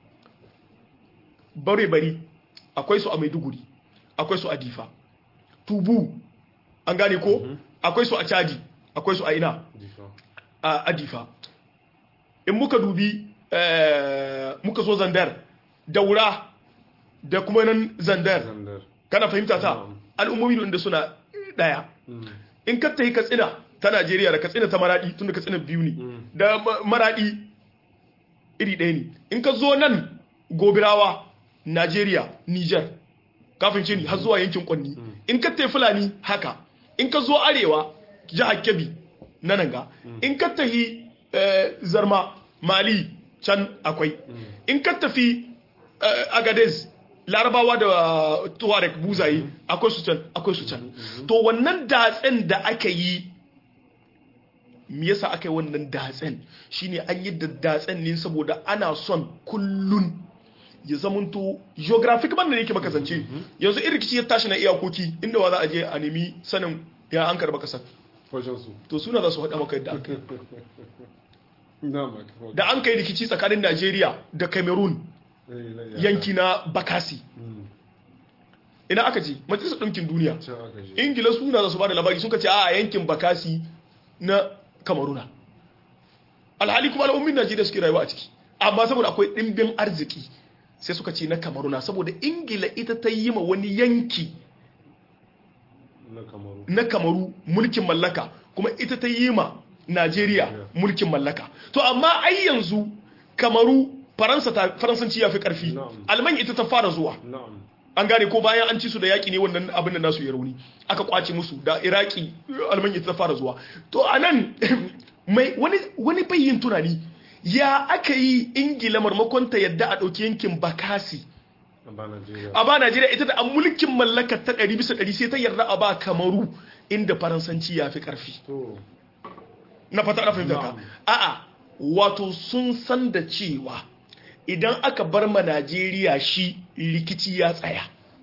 bare bari akwai su a Maiduguri akwai su a Difa Tubu an gane ko akwai su a Chadi akwai su a ina difa a Adifa in muka dubi eh, muka zo Zandar Daura da kuma nan Zandar zandar kana fahimta ta Na'am. al'ummomi da suna daya Mm. in ka tafi Katsina ta Najeriya da Katsina ta Maradi tunda Katsina biyu ne da Ma- Maradi iri ɗaya ne in ka zo nan Gobirawa Najeriya Niger kafin ce ni har zuwa yankin Kwanni in ka tafi Fulani haka in ka zo arewa jihar Kebbi na nan ga in ka tafi eh, Zarma Mali can akwai in ka tafi eh, Agadez larabawa da tuareg buzaye akwai su can akwai su can to wannan datsen da aka yi me yasa aka yi wannan datsen shine an yi da datsen ne saboda ana son kullun ya zamanto geographic ban da yake maka zance yanzu in rikici ya tashi na iyakoki inda wa za a je a nemi sanin ya an karba kasar wajen su to suna za su faɗa maka yadda aka yi na'am aka da an kai rikici tsakanin Najeriya da Cameroon yanki na Bakasi ina aka ce majalisar ɗinkin duniya can aka je ingila suna za su ba da labari suka ce a yankin bakasi na kamaruna alhali kuma al'ummin najeriya suke rayuwa a ciki amma saboda akwai ɗimbin arziki sai suka ce na kamaruna saboda ingila ita ta yi ma wani yanki na kamaru na kamaru mulkin mallaka kuma ita ta yi ma najeriya mulkin mallaka to amma ai yanzu kamaru faransa ta faransanci ya fi karfi Na'am. alman ita ta fara zuwa na'am an gane ko bayan an ci su da yaƙi ne wannan abin da nasu ya rauni aka kwace musu da iraki almanya ta fara zuwa to a nan mai wani wani bayyin tunani ya aka yi ingila marmakon ta yadda a ɗauki yankin bakasi a ba Najeriya a ba najeriya ita da an mulkin mallakar ta ɗari bisa ɗari sai ta yarda a ba kamaru inda faransanci ya fi ƙarfi to na fata na fahimta ka Na'am. a'a wato sun san da cewa idan aka bar ma Najeriya shi rikici ya tsaya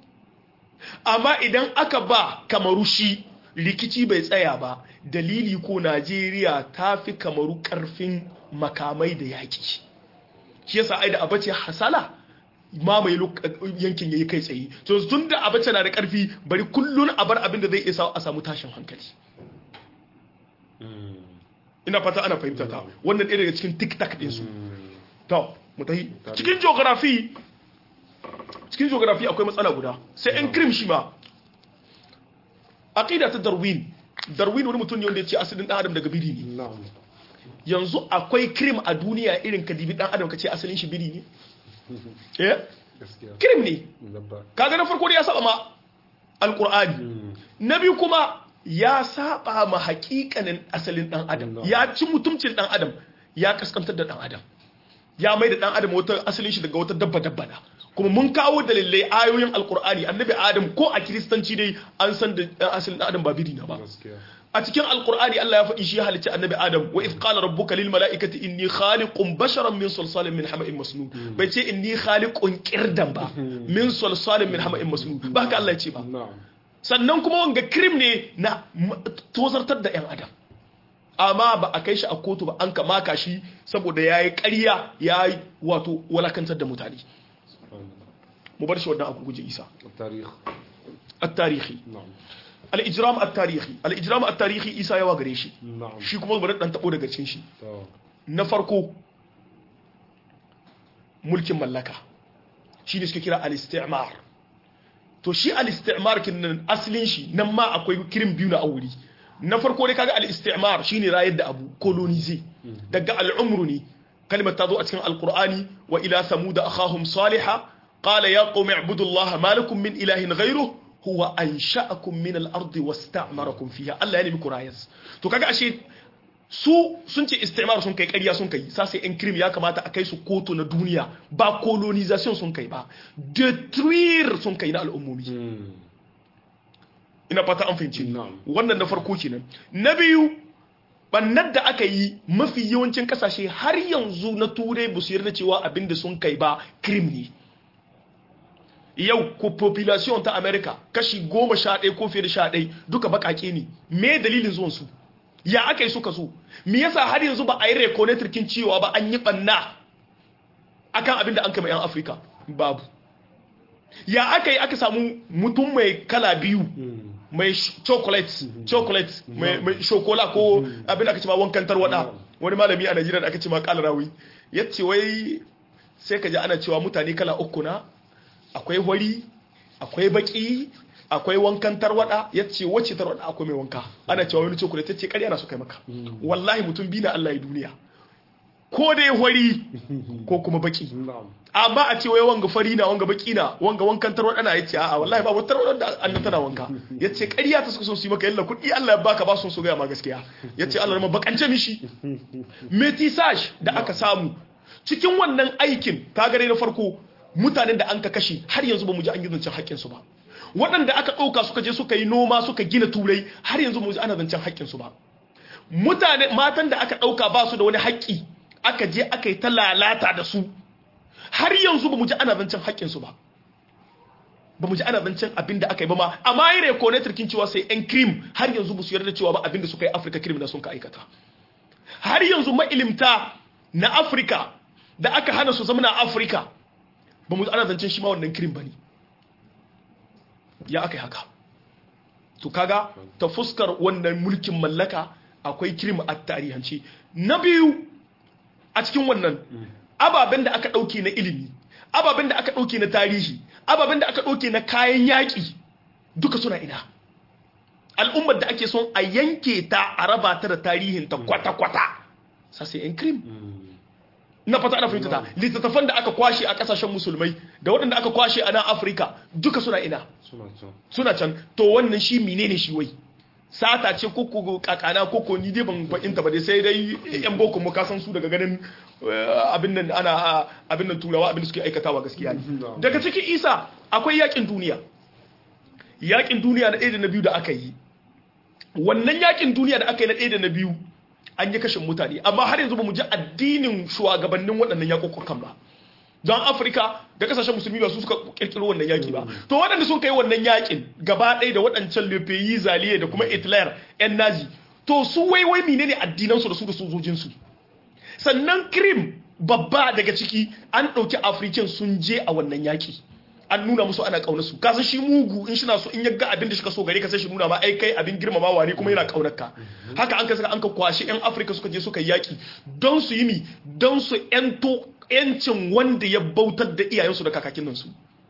amma idan aka ba kamaru shi rikici bai tsaya ba dalili ko Najeriya ta fi kamaru karfin makamai da yaƙi shi yasa ai da abace hasala mamaye lok- yankin yayi kai tsaye to tun da abace na da karfi bari kullun a bar abin da zai isa a samu tashin hankali mm, ina fata ana fahimta ta wannan ɗaya daga cikin tik-tak ɗinsu mm, to mu tafi cikin geography cikin geography akwai matsala guda sai yan krim shi ma aqida ta darwin darwin wani mutum ne wanda ya ce asalin dan adam daga biri ne na'am yanzu akwai krim a duniya irin ka dibi dan adam ka ce asalin shi biri ne eh gaskiya krim ne dabba kaga na farko da ya saba ma alqur'ani Mm, na biyu kuma ya saba ma hakikanin asalin dan adam No. ya ci mutumcin dan adam ya kaskantar da dan adam ya mai da dan adam wata asalin shi daga wata dabba dabba na kuma mun kawo dalilai ayoyin alkur'ani annabi adam ko a kiristanci dai an san da dan asalin dan adam ba biri na ba gaskiya a cikin alkur'ani Allah ya faɗi shi ya halicci annabi adam wa if qala rabbuka lil mala'ikati inni khaliqun basharan min salsalin min hama'in masnun bai ce inni khaliqun qirdan ba min salsalin min hama'in masnun ba haka Allah ya ce ba na'am sannan kuma wanga krim ne na m- tozartar da 'yan adam amma ba a kai shi a kotu ba an kamaka shi saboda ya yi ƙarya ya yi wato walakantar da mutane subhanallah mu bar shi wannan a guje isa التاريخ at-tarihi نعم al-ijram at-tarihi al-ijram at-tarihi isa yawa gare shi نعم shi kuma bari dan tabo daga cikin shi تو. na farko mulkin mallaka shi ne suke kira al-istimar to shi al-istimar kin asalin shi nan ma akwai kirin biyu na auri na farko dai kaga al-istimar shine rayar da abu colonize daga al-umru ne kalmar ta zo a cikin al-qur'ani wa ila samud akhahum salihah qala ya qaumi ibudullaha ma lakum min ilahin ghayruhu huwa ansha'akum min al-ardi wasta'marakum fiha Allah ya nemi ku rayas to kaga ashe su sun ce istimar sun kai ƙarya sun kai sa sai in krim ya kamata a kai su kotu na duniya ba colonization sun kai ba detruire sun kai na al'ummomi مم. ina fata an fahimci ni. Na'am. wannan na farko kenan na biyu bannar da aka yi mafi yawancin kasashe har yanzu na turai ba su yarda cewa abin da sun kai ba krim ne yau ko population ta america kashi goma sha ɗaya ko fiye da sha ɗaya duka baƙaƙe ne me dalilin zuwan su ya aka yi suka so me yasa har yanzu ba a yi reconator cewa ba an yi ɓanna akan abin da an kama 'yan afirka babu ya aka yi aka samu mutum mai kala biyu مم. mai sh- chocolate chocolate mai mai shokola ko abin da aka ce ma wankan tarwada wani malami a Najeriya da aka ce ma kala rawi yace wai sai ka ji ana cewa mutane kala uku na akwai wari akwai baki akwai wankan tarwada yace wacce tarwada akwai mai wanka ana cewa wani chocolate yace ƙarya na su kai maka wallahi mutum bi na Allah ya duniya ko dai wari ko kuma baki نعم amma a ce wai wanga fari na wanga baki na wanga wankan tarwada na yace a'a wallahi babu tarwada da annan tana wanka yace ƙarya ta suka so su yi maka yalla kuɗi Allah ya baka ba su so ga ma gaskiya yace Allah ma bakance mishi metisage da aka samu cikin wannan aikin ka gare na farko mutanen da an ka kashe har yanzu ba mu ji an yi zancen haƙƙin su ba waɗanda aka ɗauka suka je suka yi noma suka gina turai har yanzu mu ji ana zancen haƙƙin su ba mutane matan da aka ɗauka ba su da wani haƙƙi aka je aka yi ta lalata da su har yanzu ba mu ji ana zancen haƙƙinsu ba ba mu ji ana zancen abin da aka yi ba ma amma yi reconator kin cewa sai yan krim har yanzu ba su yarda cewa ba abin da suka yi afirka krim da sun ka aikata har yanzu ma'ilimta na afirka da aka hana su zama na afirka ba mu ji ana zancen shi ma wannan krim ba ne ya aka yi haka to kaga ta fuskar wannan mulkin mallaka akwai krim a tarihance na biyu a cikin wannan ababen da aka ɗauke na ilimi ababen da aka ɗauke na tarihi ababen da aka ɗauke na kayan yaƙi duka suna ina al'ummar da ake son a yanke ta a raba ta da tarihinta kwata-kwata sasai yan krim na fata ana fahimta ta littattafan da aka kwashe a ƙasashen musulmai da waɗanda aka kwashe a nan afirka duka suna ina suna can suna can to wannan shi menene shi wai sata ce koko kakana koko ni dai ban fahimta ba dai sai dai yan boko mu kasan su daga ganin eh, abin nan ana abin nan turawa abin da suke aikatawa gaskiya ne daga cikin isa akwai yakin duniya yakin duniya na ɗaya da na biyu da aka yi wannan yakin duniya da aka yi na ɗaya da na biyu an yi kashin mutane amma har yanzu ba mu ji addinin shugabannin waɗannan yakokokan ba don afirka da kasashen musulmi ba su suka kirkiro wannan yaki ba to waɗanda sun kai wannan yakin gaba ɗaya da waɗancan lepeyi zaliye da kuma hitler yan nazi to su waiwai menene addinansu da su da sojojinsu sannan krim babba daga ciki an ɗauki afirkin sun je a wannan yaki an nuna musu ana ƙaunar su kasan shi mugu in shi na so in ya ga abin da shi ka so gare ka sai shi nuna ma ai kai abin girmamawa ne kuma yana ƙaunar ka haka an ka saka an ka kwashi yan afirka suka je suka yi yaki don su yi mi don su yanto yancin wanda ya bautar da iyayensu da kakakin nan su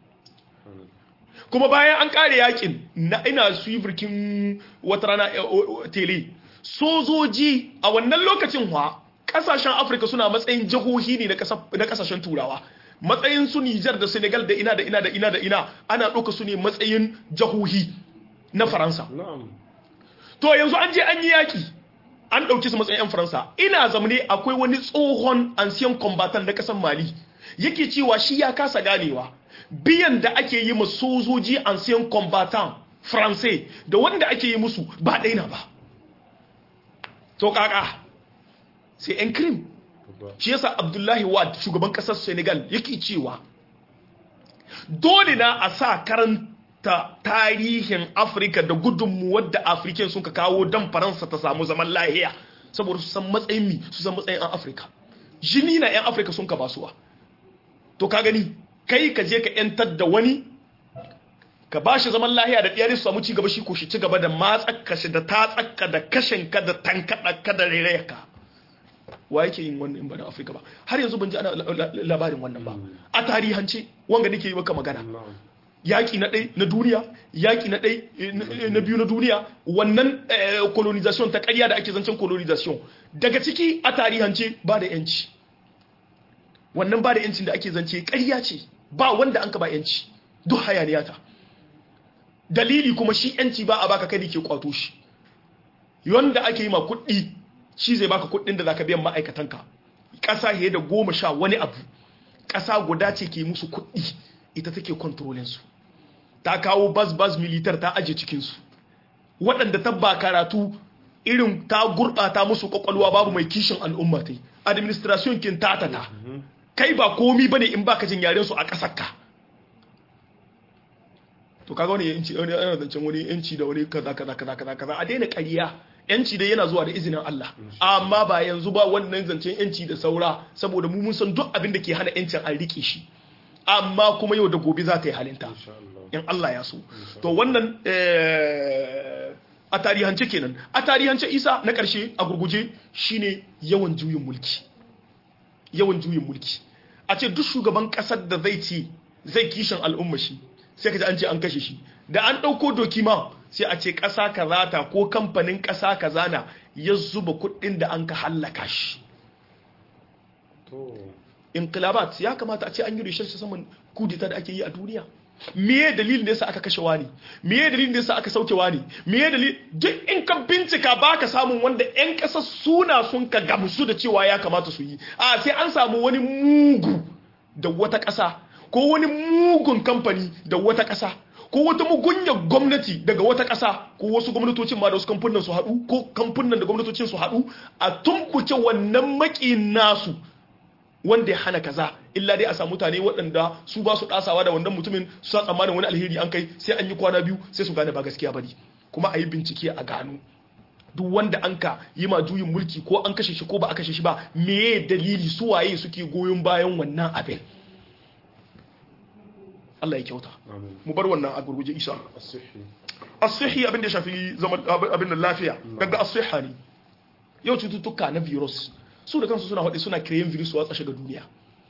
kuma bayan an kare yakin na ina su yi birkin wata rana eh, o- o- tele sojoji a wannan lokacin wa kasashen afirka suna matsayin jihohi ne na kasa- na kasashen turawa matsayin su nijar da senegal da ina da ina da ina da ina ana ɗauka su ne matsayin jihohi na faransa na'am to yanzu an je an yi yaki an ɗauki su matsayin 'yan faransa ina zamane akwai wani tsohon ancien combatant na ƙasar mali yake cewa shi ya kasa ganewa biyan da ake yi ma sojoji ancien combatant faransai da wanda ake yi musu ba ɗaina ba to kaka sai 'yan krim shi yasa abdullahi wad shugaban ƙasar senegal yake cewa dole na a sa karanta tarihin afirka da gudunmuwar da afirken sun ka kawo don faransa ta samu zaman lahiya saboda su san matsayin mi su san matsayin 'yan afirka jini na 'yan afirka sun ka basuwa to ka gani kai ka je ka 'yantar da wani ka ba shi zaman lahiya da ɗiyar su samu ci gaba shi ko shi ci gaba da matsaka shi da tatsaka da kashin ka da tankaɗa ka da rairaya ka wa yake yin wannan ba na afirka ba har yanzu ban ji ana labarin wannan ba a tarihance wanga nake yi maka magana yaƙi na ɗai na duniya yaƙi na ɗai na biyu na duniya wannan colonization ta ƙarya da ake zancen colonization daga ciki a tarihance ba da yanci wannan ba da yancin da ake zance ƙarya ce ba wanda an ka ba yanci duk hayaniya ta dalili kuma shi yanci ba a baka kai ke kwato shi wanda ake yi ma kuɗi shi zai baka kuɗin da zaka biyan ma'aikatanka ƙasa fiye da goma sha wani abu ƙasa guda ce ke musu kuɗi ita take kontrolin su ta kawo bas bas militar ta aje cikin su waɗanda ta ba karatu irin ta gurɓata musu kwakwalwa babu mai kishin al'umma ta administration kin tatata kai ba komi bane in baka jin yaren su a ƙasar ka to kaga wani yanci wani ana zancen wani yanci da wani kaza kaza kaza kaza kaza a daina ƙarya yanci dai yana zuwa da izinin Allah amma ba yanzu ba wannan zancen yanci da saura saboda mu mun san duk abin da ke hana yancin an rike shi amma kuma yau da gobe za ta yi halinta in Allah ya so to wannan a tarihance kenan a tarihance isa na ƙarshe a gurguje shine yawan juyin mulki yawan juyin mulki a ce duk shugaban ƙasar da zai ce zai kishin al'umma shi sai ka ji an ce an kashe shi da an ɗauko dokima sai a ce ƙasa kaza ta ko kamfanin ƙasa kaza na ya zuba kuɗin da an ka hallaka shi inqilabat ya kamata a ce an yi research saman kudita da ake yi a duniya meye dalilin da yasa aka kashe wani meye dalilin da yasa aka sauke wani meye dalilin duk in ka bincika baka samun wanda yan ƙasa suna sun ka gamsu da cewa ya kamata su yi a sai an samu wani mugu da wata ƙasa ko wani mugun kamfani da wata ƙasa ko wata mugunyar gwamnati daga wata ƙasa ko wasu gwamnatocin ma da wasu kamfunan su haɗu ko kamfunan da gwamnatocin su haɗu a tumbuke wannan maki nasu wanda ya hana kaza illa dai a samu mutane waɗanda su ba su ɗasawa da wannan mutumin su sa tsammanin wani alheri an kai sai an yi kwana biyu sai su gane ba gaskiya bane kuma a yi bincike a gano duk wanda an ka yi ma juyin mulki ko an kashe shi ko ba a kashe shi ba meye dalili su waye suke goyon bayan wannan abin Allah ya kyauta mu bar wannan a gurguje isa as-sihi abin da shafi zaman abin da lafiya daga as-siha ne yau cututtuka na virus su da kansu suna faɗi suna kireyin virus watsa shiga duniya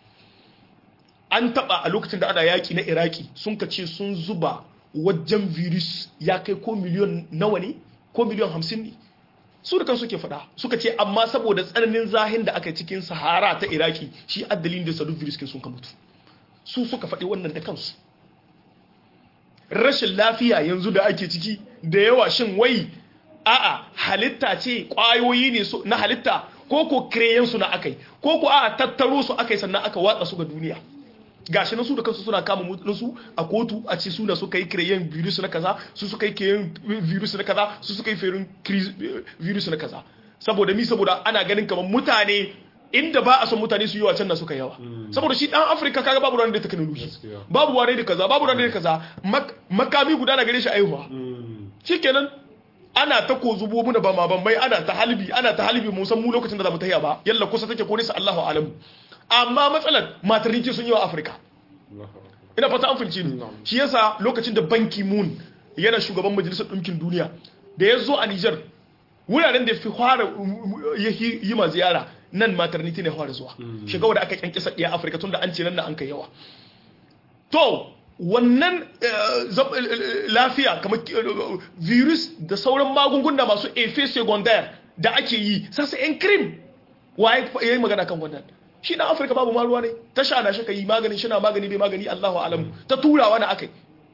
an taɓa a lokacin da ana yaƙi na iraki sun ka ce sun zuba wajen virus ya kai ko miliyon nawa ne ko miliyon hamsin ne su da kansu ke faɗa suka ce amma saboda tsananin zahin da aka cikin sahara ta iraki shi addalin da sadu virus kin sun ka mutu su suka faɗi wannan da kansu rashin lafiya yanzu da ake ciki da yawa shin wai a'a halitta ce ƙwayoyi ne na halitta ko ko kireyen su na akai ko ko a'a tattaro su akai sannan aka watsa su ga duniya gashi na su da kansu suna kama mutun su a kotu a ce su da suka yi kireyen virus na kaza su suka yi kireyen virus na kaza su suka yi ferin virus na kaza saboda mi saboda ana ganin kamar mutane inda ba a son mutane su yi wa can na suka yawa saboda shi dan afirka kaga babu ranar da technology babu wane da kaza babu ranar da kaza makami guda na gare shi aihuwa shikenan ana ta ko zubo muna ba ma ban mai ana ta halbi ana ta halbi mu san mu lokacin da za mu tahiya ba yalla kusa take ko nisa Allahu alamu amma matsalar maternity sun yi wa afirka ina fata an fulci ni shi yasa lokacin da banki moon yana shugaban majalisar ɗinkin duniya da ya zo a Niger wuraren da fi fara yi ma ziyara nan maternity ne fara zuwa shiga wadda aka kyankisa ɗaya afirka tun da an ce nan na an kai yawa to wannan lafiya kamar virus da sauran magunguna masu efe secondaire da ake yi sassa yan krim waye ya yi magana kan wannan shi na afirka babu ma ruwa ne ta sha na shi ka yi magani shi na magani bai magani allahu alamu ta turawa na aka yi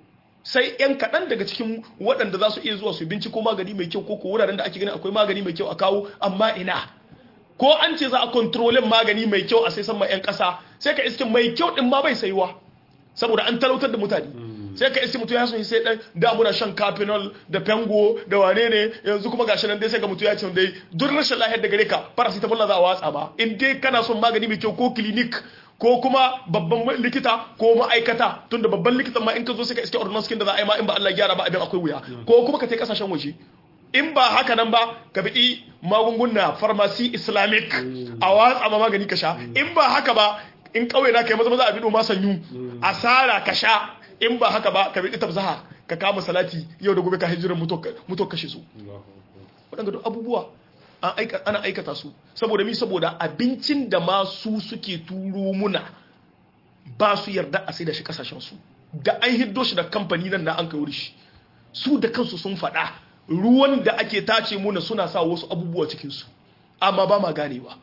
sai yan kaɗan daga cikin waɗanda za su iya zuwa su binciko magani mai kyau ko ko wuraren da ake ganin akwai magani mai kyau a kawo amma ina ko an ce za a kontrolin magani mai kyau a sai san ma yan ƙasa sai ka iske mai kyau din ma bai saiwa saboda an talautar da mutane sai ka iske mutum ya sun sai dan da muna shan capinol da pengo da wane ne yanzu kuma gashi nan dai sai ga mutum ya ce dai duk rashin lahiyar da gare ka paracetamol na za a watsa ba in dai kana son magani mai kyau ko clinic ko kuma babban likita ko ma'aikata tunda babban likitan ma in ka zo sai ka iske ordinance da za a yi ma in ba Allah gyara ba abin akwai wuya ko kuma ka tai kasashen waje in ba haka nan ba ka bi magunguna pharmacy islamic a watsa ma magani ka sha in ba haka ba in kauye na kai maza maza a bido ma sanyu asara ka sha in ba haka ba ka bi tabzaha ka kama salati yau da gobe ka hijiran muto kashe su waɗanda duk abubuwa ana aikata su saboda mi saboda abincin da ma su suke turo muna ba su yarda a sai da shi kasashen su da an hiddo shi da kamfani nan na an kai wuri shi su da kansu sun faɗa ruwan da ake tace muna suna sa wasu abubuwa cikin su amma ba ma ganewa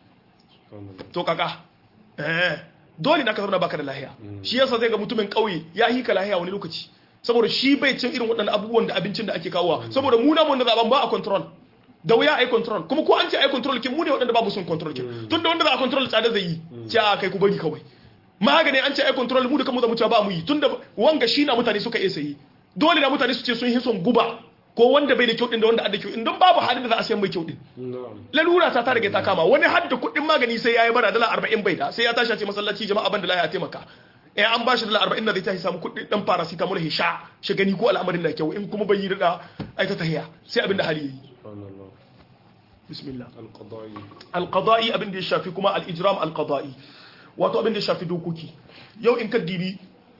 to kaka eh dole na ka zama baka da lahiya shi yasa zai ga mutumin kauye ya hika lahiya wani lokaci saboda shi bai cin irin waɗannan abubuwan da abincin da ake kawowa saboda mu namun da zaben ba a control da wuya ai control kuma ko an ce ai control kin mu ne waɗanda babu sun control kin tun da wanda za a control tsada zai yi ce a kai ku bari kawai magani an ce ai control mu da kanmu za mu ce ba mu yi tun da wanga shi na mutane suka iya sayi dole na mutane su ce sun yi son guba ko wanda bai da kyau din da wanda adda kyau in don babu halin da za a sayan mai kyau din lalura ta ta rage ta kama wani har da kuɗin magani sai yayi bara dala 40 bai da sai ya tashi a ce masallaci jama'a ban da lafiya taimaka eh an ba shi dala 40 da zai tashi samu kuɗin dan paracetamol he sha shi gani ko al'amarin da kyau in kuma bai yi da ai ta tahiya sai abin da hali yayi bismillah alqada'i alqada'i abin da ya shafi kuma al-ijram alqada'i wato abin da ya shafi dokoki yau in ka dibi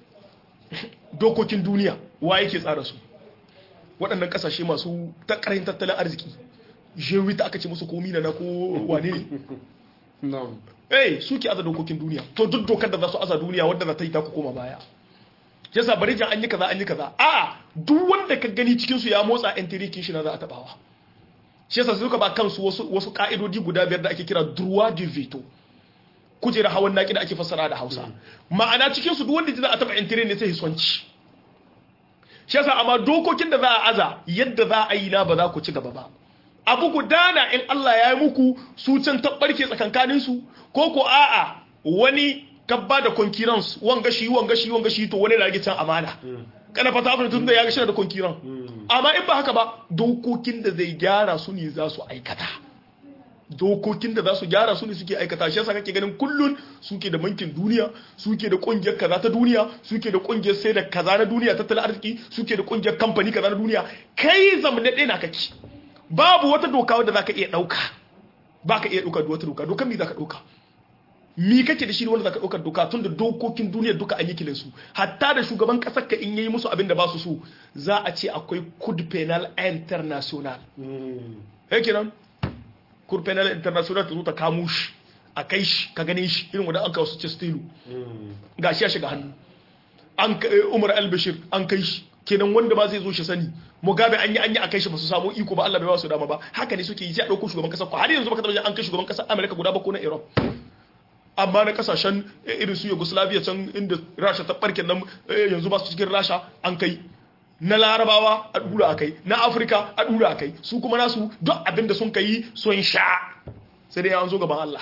dokokin duniya wa yake tsara su waɗannan ƙasashe masu takarar tattalin arziki jewi ta aka ce musu komi na ko wane ne eh suke aza dokokin duniya to duk dokar da za su aza duniya wadda za ta yi ta koma baya yasa bari jan an yi kaza an yi kaza a duk wanda ka gani cikin su ya motsa yan tirikin shi na za a tabawa shi yasa suka ba kansu wasu wasu ka'idodi guda biyar da ake kira droit du veto kujera hawan naki da ake fassara da Hausa ma'ana cikin su duk wanda za a taba yan ne sai hiswanci shi yasa amma dokokin da za a aza yadda za a yi na ba za ku ci gaba ba abu gudana in Allah ya yi muku su can tabbarke tsakankanin su ko ko a'a wani kabba da concurrence wanga shi wanga shi wanga shi to wani rage can amana kana fata abin tun da ya ga shi da concurrence amma in ba haka ba dokokin da zai gyara su ne za su aikata dokokin da za su gyara su ne suke aikata shi yasa kake ganin kullun suke da bankin duniya suke da kungiyar kaza ta duniya suke da kungiyar sai da kaza na duniya tattalin arziki suke da kungiyar kamfani kaza na duniya kai zamne ɗaya na kake babu wata doka wadda zaka iya ɗauka baka iya ɗauka wata doka dokan me zaka ɗauka mi kake da shi wanda zaka ɗaukar doka tun da dokokin duniya duka an yi kilin su hatta da shugaban ƙasar ka in yayi musu abin da ba su so za a ce akwai code penal international eh kenan cour penal international ta zo ta kamo shi a kai shi ka gane shi irin wanda an kawo su cestilu ga shi ya shiga hannu an umar al-bashir an kai shi kenan wanda ba zai zo shi sani mugabe an yi an yi a kai shi ba su samu iko ba Allah bai ba su dama ba haka ne suke yi sai a dauko shugaban kasar ko har yanzu baka tabbata an kai shugaban kasar America guda ba ko na Iran amma na kasashen irin su Yugoslavia can inda Rasha ta barke nan yanzu ba su cikin Rasha an kai na larabawa a dura akai na afirka a dura akai su kuma nasu duk abin da sun kai sun sha sai dai an zo gaban Allah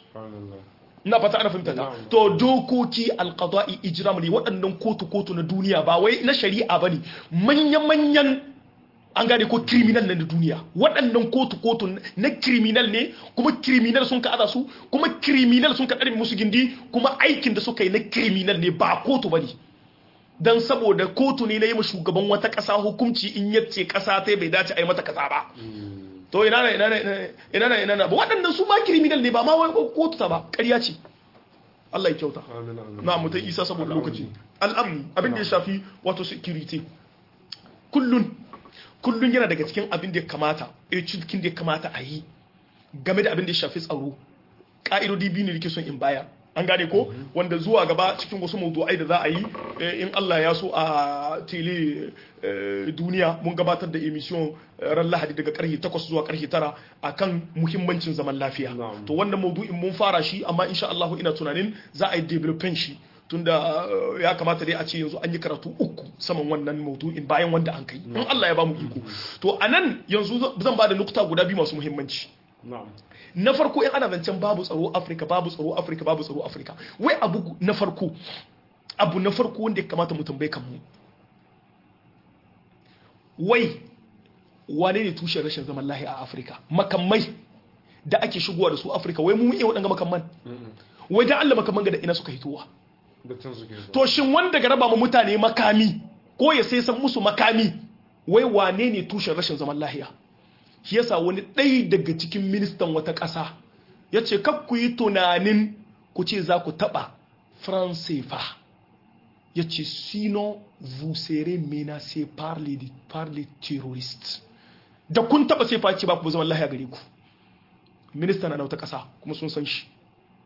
ina fata ana fahimta ta to dokoki alqada'i ijram ne waɗannan kotu kotu na duniya ba wai na shari'a bane manyan manyan an gane ko criminal na duniya waɗannan kotu kotu na criminal ne kuma criminal sun ka aza su kuma criminal sun ka ɗarmi musu gindi kuma aikin da suka yi na criminal ne ba kotu bane dan saboda kotu ne na yi shugaban wata ƙasa hukunci in yace ƙasa ta bai dace a yi mata kaza ba to ina na ina na ina na ina na ba waɗannan su ma criminal ne ba ma wai kotu ta ba ƙarya ce Allah ya kyauta na mutai isa saboda lokaci al'amni abin da ya shafi wato security kullun kullun yana daga cikin abin da ya kamata eh cikin da ya kamata a yi game da abin da ya shafi tsaro ka'idodi biyu ne da ke son in baya an gane ko wanda zuwa gaba cikin wasu mawdu'ai da za a yi in Allah ya so a tele duniya mun gabatar da emission ran Lahadi daga karfe 8 zuwa karfe 9 akan muhimmancin zaman lafiya to wannan mawdu'in mun fara shi amma insha Allah ina tunanin za a yi developing shi tunda ya kamata dai a ce yanzu an yi karatu uku saman wannan maudu'in bayan wanda an kai in Allah ya ba mu iko to anan yanzu zan ba da nukta guda biyu masu muhimmanci na farko in ana zancen babu tsaro Afirka babu tsaro Afirka babu tsaro Afirka wai abu na farko abu na farko wanda ya kamata mu tambaye kanmu wai wane ne tushen rashin zaman lahi a Afirka makamai da ake shigowa da su Afirka wai mu iya waɗanga makamman wai dan Allah makamman ga da ina suka hitowa to shin wanda ga raba mu mutane makami ko ya sai san musu makami wai wane ne tushen rashin zaman lahiya shi yasa wani ɗaya daga cikin ministan wata ƙasa ya ce ku yi tunanin ku ce za ku taɓa francefa ya ce sinon vous serez menacé par les, par les terroristes da kun taɓa sai face ba ku zaman lahiya gare ku minista na wata ƙasa kuma sun san shi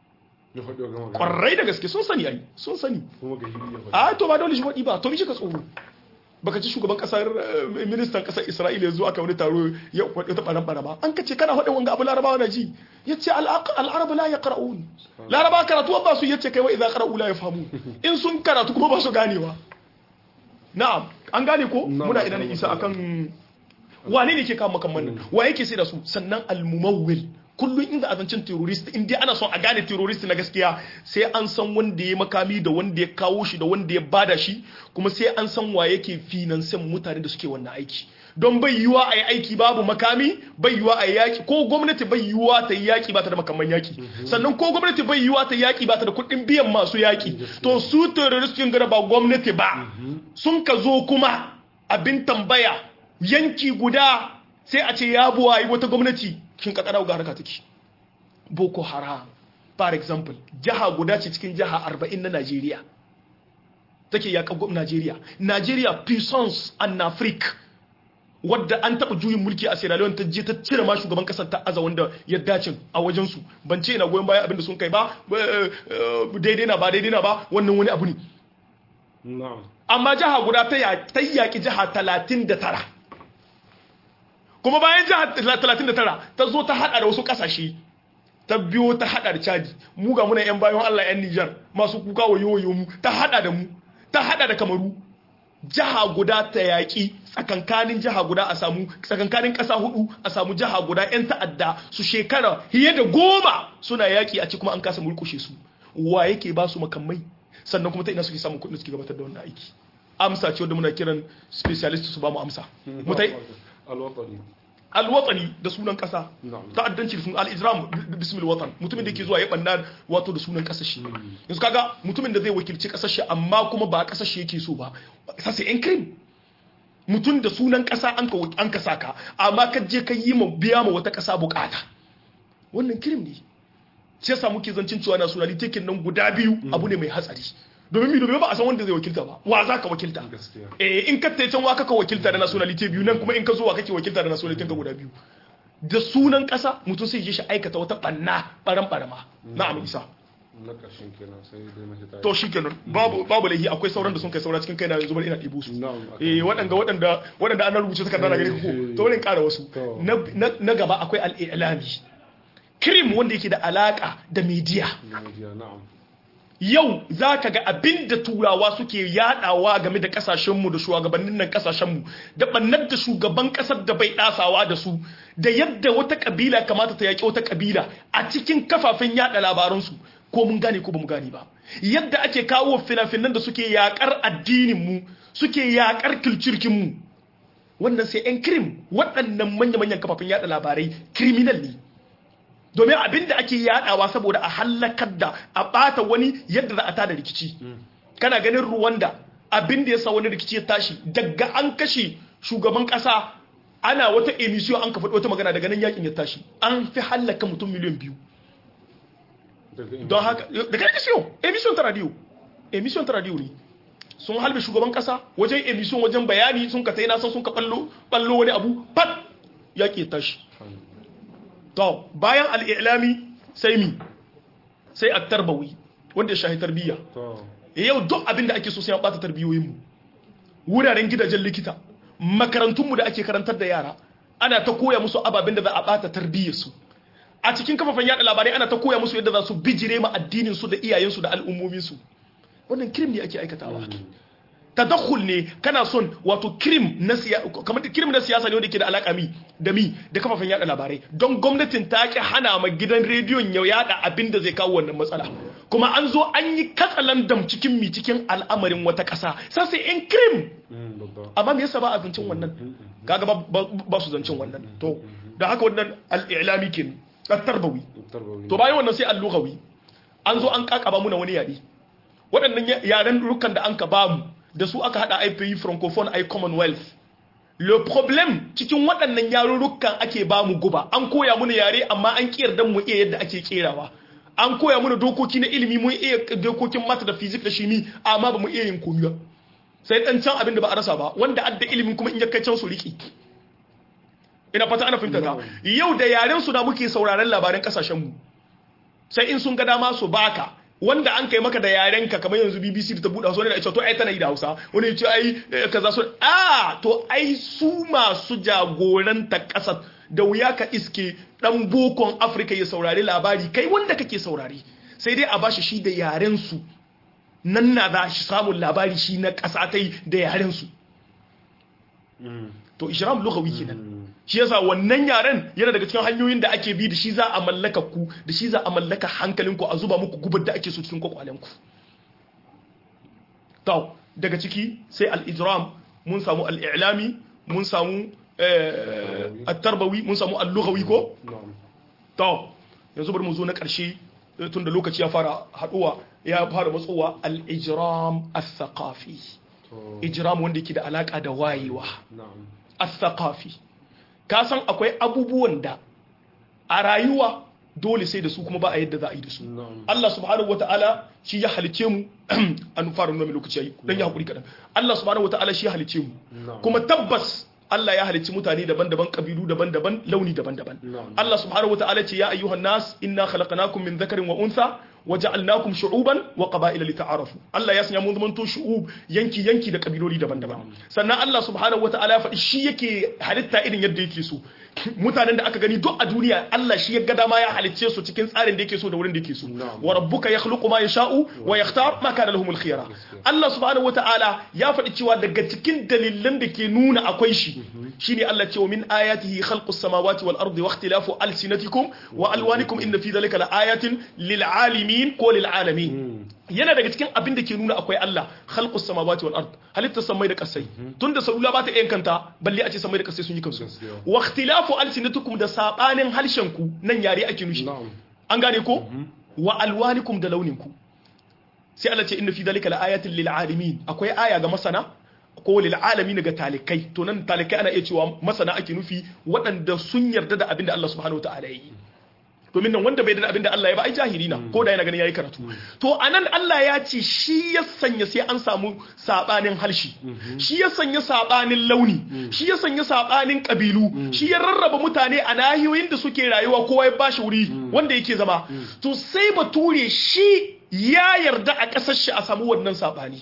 kwarai da gaske sun sani ai sun sani a to ba dole shi faɗi ba to mi shi ka tsoro baka ci shugaban kasar ministan kasar isra'ila yanzu aka wani taro ya kwaɗe ta ɓaran ɓara an ka ce kana haɗin wanga abu larabawa na ji ya ce al'arabu la ya ƙara'un larabawa karatu ba su ya ce kai wa idan ƙara'u la ya famu in sun karatu kuma ba su ganewa na'am an gane ko muna idan isa akan wane ne ke kawo makamman nan wa yake sai da su sannan al-mumawwil kullum inda azancin terrorist in dai ana son a gane terrorist na gaskiya sai an san wanda ya makami da wanda ya kawo shi da wanda ya bada shi kuma sai an san wa yake finansan mutane da suke wannan aiki don bai yiwa a yi aiki babu makami bai yiwa a yi yaki ko gwamnati bai yiwa ta yi yaki ba ta da makaman yaki sannan ko gwamnati bai yiwa ta yi yaki ba ta da kuɗin biyan masu yaki to su terroristin gara ba gwamnati ba sun ka zo kuma abin tambaya yanki guda sai a ce ya buwa yi wata gwamnati shin kakara ga harka take boko haram for example jiha guda ce cikin jiha 40 na Najeriya take yakan gwamnatin Najeriya Najeriya puissance and Afrique wadda an taɓa juyin mulki a Sierra Leone ta je ta cire ma shugaban kasar ta aza wanda ya dace a wajen su ban ce ina goyon baya abinda sun kai ba daidai na ba daidai na ba wannan wani abu ne amma jiha guda ta yaƙi jiha 39 kuma bayan jihar 39 ta zo ta hada da wasu kasashe ta biyo ta hada da chadi mu ga muna yan bayan Allah yan Niger masu kuka wayo mu ta hada da mu ta hada da kamaru jiha guda ta yaki tsakankanin jiha guda a samu tsakankanin kasa hudu a samu jiha guda yan ta'adda su shekara fiye da goma suna yaki a ci kuma an kasa mulkushe su wa yake ba su makamai sannan kuma ta ina suke samun kuɗin suke gabatar da wannan aiki amsa ce wanda muna kiran specialist su ba mu amsa mutai alwatani da sunan kasa ta'addanci da sunan al-ijram bismil watan mutumin da yake zuwa ya banna wato da sunan kasar shi yanzu kaga mutumin da zai wakilci kasar shi amma kuma ba kasar shi yake so ba sai yan crime mutum da sunan kasa an ka an ka saka amma ka je ka yi ma biya ma wata kasa bukata wannan crime ne shi yasa muke zancin cewa nationality kin nan guda biyu abu ne mai hatsari domin mi domin ba a san wanda zai wakilta ba wa za ka wakilta eh in ka can wa kaka wakilta da nationality biyu nan kuma in ka zo wa kake wakilta da nationality ka guda biyu da sunan kasa mutum sai ya shi aikata wata banna baran barama na'am isa na ƙarshen kenan sai dai mahita to shi kenan babu babu laihi akwai sauran da sun kai saura cikin kai na yanzu bari ina ɗibo su eh waɗanda waɗanda waɗanda an rubuce takarda na gare ko to bari in ƙara wasu na gaba akwai al-i'lami krim wanda yake da alaka da media na'am yau za ka ga abin da turawa suke yadawa game da kasashenmu da shugabannin nan kasashenmu da bannar da shugaban kasar da bai dasawa da su da yadda wata kabila kamata ta yaƙi wata kabila a cikin kafafen yada labaransu ko mun gane ko ba mu gane ba yadda ake kawo fina-finan da suke yakar addininmu suke yakar kilcirkinmu wannan sai 'yan krim waɗannan manya-manyan kafafen yada labarai criminal ne domin abin da ake yadawa saboda a hallakar da a bata wani yadda za a tada rikici kana ganin ruwanda abin da ya sa wani rikici ya tashi daga an kashe shugaban kasa ana wata emission an ka faɗi wata magana daga nan yakin ya tashi an fi hallaka mutum miliyan biyu don haka daga emission emission ta radio emission ta radio ne sun halbe shugaban kasa wajen emission wajen bayani sun ka tayi nasan sun ka ballo ballo wani abu pat yaki ya tashi to bayan al'ilami sai mi sai a tarbawi wanda ya shahi tarbiyya yau duk abin da ake so sai ya bata tarbiyoyinmu wuraren gidajen likita makarantunmu da ake karantar da yara ana ta koya musu ababen da za a bata tarbiyyarsu a cikin kafafen yada labarai ana ta koya musu yadda za su bijire ma addininsu da iyayensu da al'ummominsu wannan krim ne ake aikatawa tadakhul ne kana son wato krim na siyasa kamar krim na siyasa ne wanda ke da alaka mi da mi da kafafen yada labarai don gwamnatin ta ki hana ma gidan rediyon ya yada abin da zai kawo wannan matsala kuma an zo an yi katsalandam cikin mi cikin al'amarin wata kasa sai sai in krim amma me yasa ba a zancen wannan kaga ba su zancen wannan to da haka wannan al-i'lami kin at-tarbawi to bayan wannan sai al-lughawi an zo an kakaba muna wani yare waɗannan yaren rukan da an ka bamu da su aka hada IPI francophone ai commonwealth le problem cikin waɗannan yarurrukan ake ba mu guba an koya muna yare amma an kiyar dan mu iya yadda ake kerawa an koya muna dokoki na ilimi mun iya dokokin mata da physics da shimi amma ba mu iya yin komai sai dan can abin da ba a rasa ba wanda adda ilimin kuma in ya kai can su riki ina fata ana fahimta ta yau da yaren su da muke sauraron labaran kasashen mu sai in sun ga dama su baka wanda an kai maka da yarenka kamar yanzu BBC da ta buɗa su ne da ita to ai tana yi da Hausa wani ce ai kaza su a to ai su masu jagoranta ƙasar da wuya ka iske dan bokon Afirka ya saurari labari kai wanda kake saurari sai dai a bashi shi da yaren su nan na za shi samun labari shi na ƙasa ta yi da yaren su to ishram lughawi kenan shi yasa wannan yaren yana daga cikin hanyoyin da ake bi da shi za a mallaka ku da shi za a mallaka hankalinku a zuba muku gubar da ake so cikin kwakwalenku to daga ciki sai al-ijram mun samu al-i'lami mun samu at-tarbawi mun samu al-lughawi ko to yanzu bari mu zo na karshe tun da lokaci ya fara haduwa ya fara matsowa al-ijram al-thaqafi ijram wanda yake da alaka da wayewa al-thaqafi ka san akwai abubuwan da a rayuwa dole sai da su kuma ba a yadda za a yi da su Allah subhanahu wataala shi ya halice mu an fara nuna mai lokaci yayi dan ya hakuri kadan Allah subhanahu wataala shi ya halice mu kuma tabbas Allah ya halicci mutane daban-daban kabilu daban-daban launi daban-daban Allah subhanahu wataala ce ya ayyuhan nas inna khalaqnakum min dhakarin wa untha waja'alnakum shu'uban wa qaba'ila lita'arafu Allah ya sanya mun zamanto shu'ub yanki yanki da kabiloli daban-daban sannan Allah subhanahu wata'ala ya faɗi shi yake halitta irin yadda yake so mutanen da aka gani duk a duniya Allah shi ya ga dama ya halicce su cikin tsarin da yake so da wurin da yake so wa rabbuka yakhluqu ma yasha'u wa yakhtar ma kana lahumul khiyara Allah subhanahu wata'ala ya faɗi cewa daga cikin dalilan da ke nuna akwai shi shine Allah ce wa min ayatihi khalqus samawati wal ardi wa ikhtilafu alsinatikum wa alwanikum inna fi dhalika la ayatin lil alamin ko lil alamin yana daga cikin abin da ke nuna akwai Allah khalqus samawati wal ard halitta samai da kasai tunda salula ba ta iya kanta balle a ce samai da kasai sun yi kansu wa ikhtilafu alsinatukum da sabanin harshen ku nan yare ake nushi an gane ko wa alwanikum da launin ku sai Allah ce inna fi dhalika la ayatin lil alamin akwai aya ga masana ko lil alamin ga talikai to nan talikai ana iya cewa masana ake nufi waɗanda sun yarda da abin da Allah subhanahu wataala ya yi domin nan wanda bai da abin da Allah ya ba ai jahili na ko da yana ganin yayi karatu to anan Allah ya ce shi ya sanya sai an samu sabanin halshi shi ya sanya sabanin launi shi ya sanya sabanin kabilu shi ya rarraba mutane a nahiyoyin da suke rayuwa kowa ya bashi wuri wanda yake zama to sai bature shi ya yarda a kasar shi a samu wannan sabani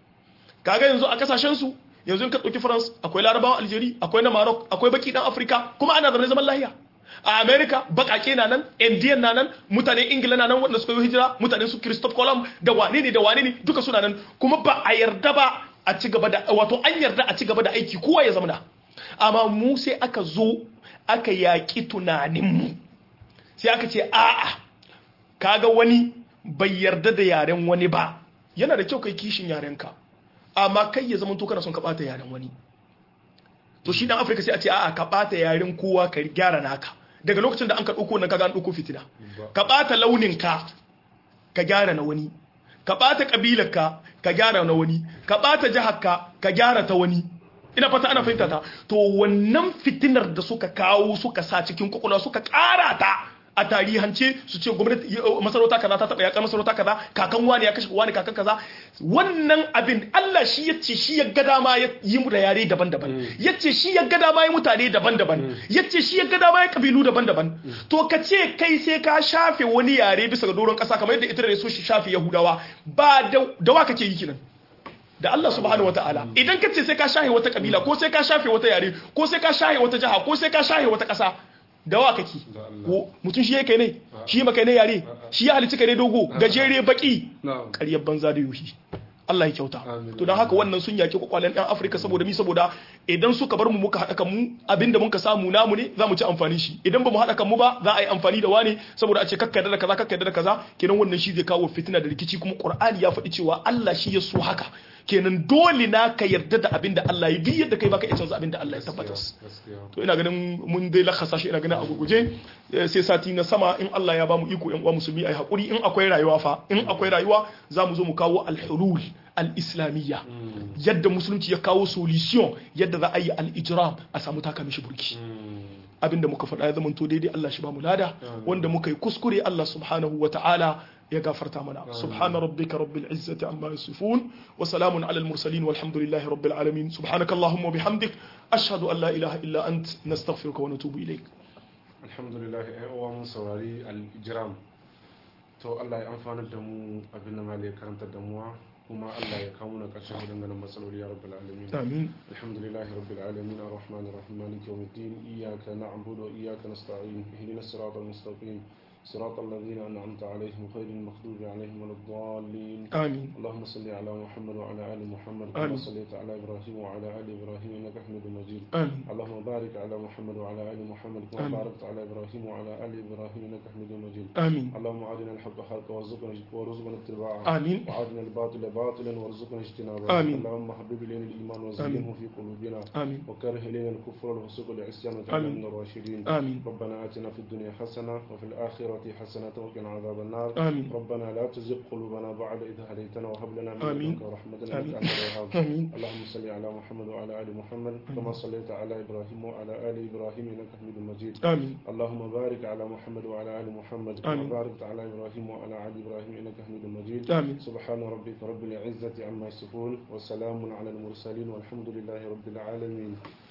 kaga yanzu a kasashen su yanzu in ka dauki France akwai Larabawan Algeria akwai na Maroc akwai baki dan Afrika kuma ana zaune zaman lahiya a america bakake na nan indian na nan mutanen ingila na nan wanda suka yi hijira mutanen su christophe colomb da wane ne da wane ne duka suna nan kuma ba a yarda ba a ci gaba da wato an yarda a ci gaba da aiki kowa ya zama amma mu sai aka zo aka yaƙi tunaninmu sai aka ce a'a kaga wani bai yarda da yaren wani ba yana da kyau kai kishin yarenka amma kai ya zama to kana son ka bata yaren wani to shi dan afirka sai a ce a'a ka bata yaren kowa ka gyara naka daga lokacin da an ka ɗauko nan kaga an ɗauko fitina ka ɓata launinka ka gyara na wani ka ɓata ƙabilarka ka gyara na wani ka ɓata jiharka ka gyara ta wani ina fata ana fahimta ta to wannan fitinar da suka kawo suka sa cikin kwakwalwa suka ƙara ta a tarihance su ce gwamnati masarauta kaza ta taba yakar masarauta kaza kakan wani ya kashe wani kakan kaza wannan abin Allah shi yace shi ya ga dama ya yi mu da yare daban-daban yace shi ya ga dama ya mutane daban-daban yace shi ya ga dama ya kabilu daban-daban to ka ce kai sai ka shafe wani yare bisa ga doron kasa kamar yadda ita da so shi shafe Yahudawa ba da wa kake yi kinan da Allah subhanahu wataala idan ka ce sai ka shafe wata kabila ko sai ka shafe wata yare ko sai ka shafe wata jaha ko sai ka shafe wata kasa dawa kake Da Allah. ko mutum shi yake ne shi maka ne yare shi ya halitta kai ne dogo gajere baki na'am ƙaryar banza da yuhi Allah ya kyauta Amin. to don haka wannan sun yaki kwakwalen ɗan Afirka saboda mi saboda idan suka bar mu muka haɗa kan mu abinda muka samu namu ne za mu ci amfani shi idan ba mu haɗa kan mu ba za a yi amfani da wane saboda a ce kakka da kaza kakka da kaza kenan wannan shi zai kawo fitina da rikici kuma Qur'ani ya faɗi cewa Allah shi ya so haka kenan dole na ka yarda da abinda Allah ya bi yadda kai baka iya canza abinda Allah ya tabbatar gaskiya to ina ganin mun dai lakasa shi ina ganin a gurguje eh, sai sati na sama in Allah ya bamu iko yan uwa musulmi ai hakuri in akwai rayuwa fa in akwai rayuwa za mu zo mu kawo al-hulul al-islamiyya yadda musulunci ya kawo solution yadda za a yi al-ijram a samu taka mishi burki abinda muka faɗa ya zama to daidai Allah shi ba mu lada wanda muka yi kuskure Allah subhanahu wa ta'ala ya gafarta mana subhana rabbika rabbil izzati amma yasifun wa salamun ala al mursalin walhamdulillahi rabbil alamin subhanakallahumma wa bihamdik ashhadu an la ilaha illa ant nastaghfiruka wa natubu ilayk alhamdulillah ai uwa mun saurari al-ijram to Allah ya amfana da mu abin da malai karanta da mu kuma Allah ya kawo mana karshen wadannan matsaloli ya rabbul alamin amin alhamdulillah rabbil alamin arrahmanir rahim maliki yawmiddin iyyaka na'budu wa iyyaka nasta'in ihdinas siratal mustaqim صراط الذين أنعمت عليهم غير المغضوب عليهم ولا الضالين amin اللهم صل على محمد وعلى آل محمد كما آمين. صليت على إبراهيم وعلى آل إبراهيم إنك حميد مجيد amin اللهم بارك على محمد وعلى آل محمد كما آمين. باركت على إبراهيم وعلى آل إبراهيم إنك حميد مجيد amin اللهم أرنا الحق حقا وارزقنا وارزقنا اتباعه آمين. وأرنا الباطل باطلا وارزقنا اجتنابه آمين. اللهم حبب إلينا الإيمان وزينه في قلوبنا amin وكره إلينا الكفر والفسوق والعصيان آمين. وجعلنا من الراشدين آمين. ربنا آتنا في الدنيا حسنة وفي الآخرة حسنة وقنا عذاب النار آمين. ربنا لا تزغ قلوبنا بعد إذ هديتنا وهب لنا من آمين. لدنك رحمة إنك آمين. أنت الوهاب آمين. اللهم صل على محمد وعلى آل محمد كما صليت على إبراهيم وعلى آل إبراهيم إنك حميد مجيد amin اللهم بارك على محمد وعلى آل محمد كما آمين. باركت على إبراهيم وعلى آل إبراهيم إنك حميد مجيد آمين. سبحان ربك رب العزة عما يصفون وسلام على المرسلين والحمد لله رب العالمين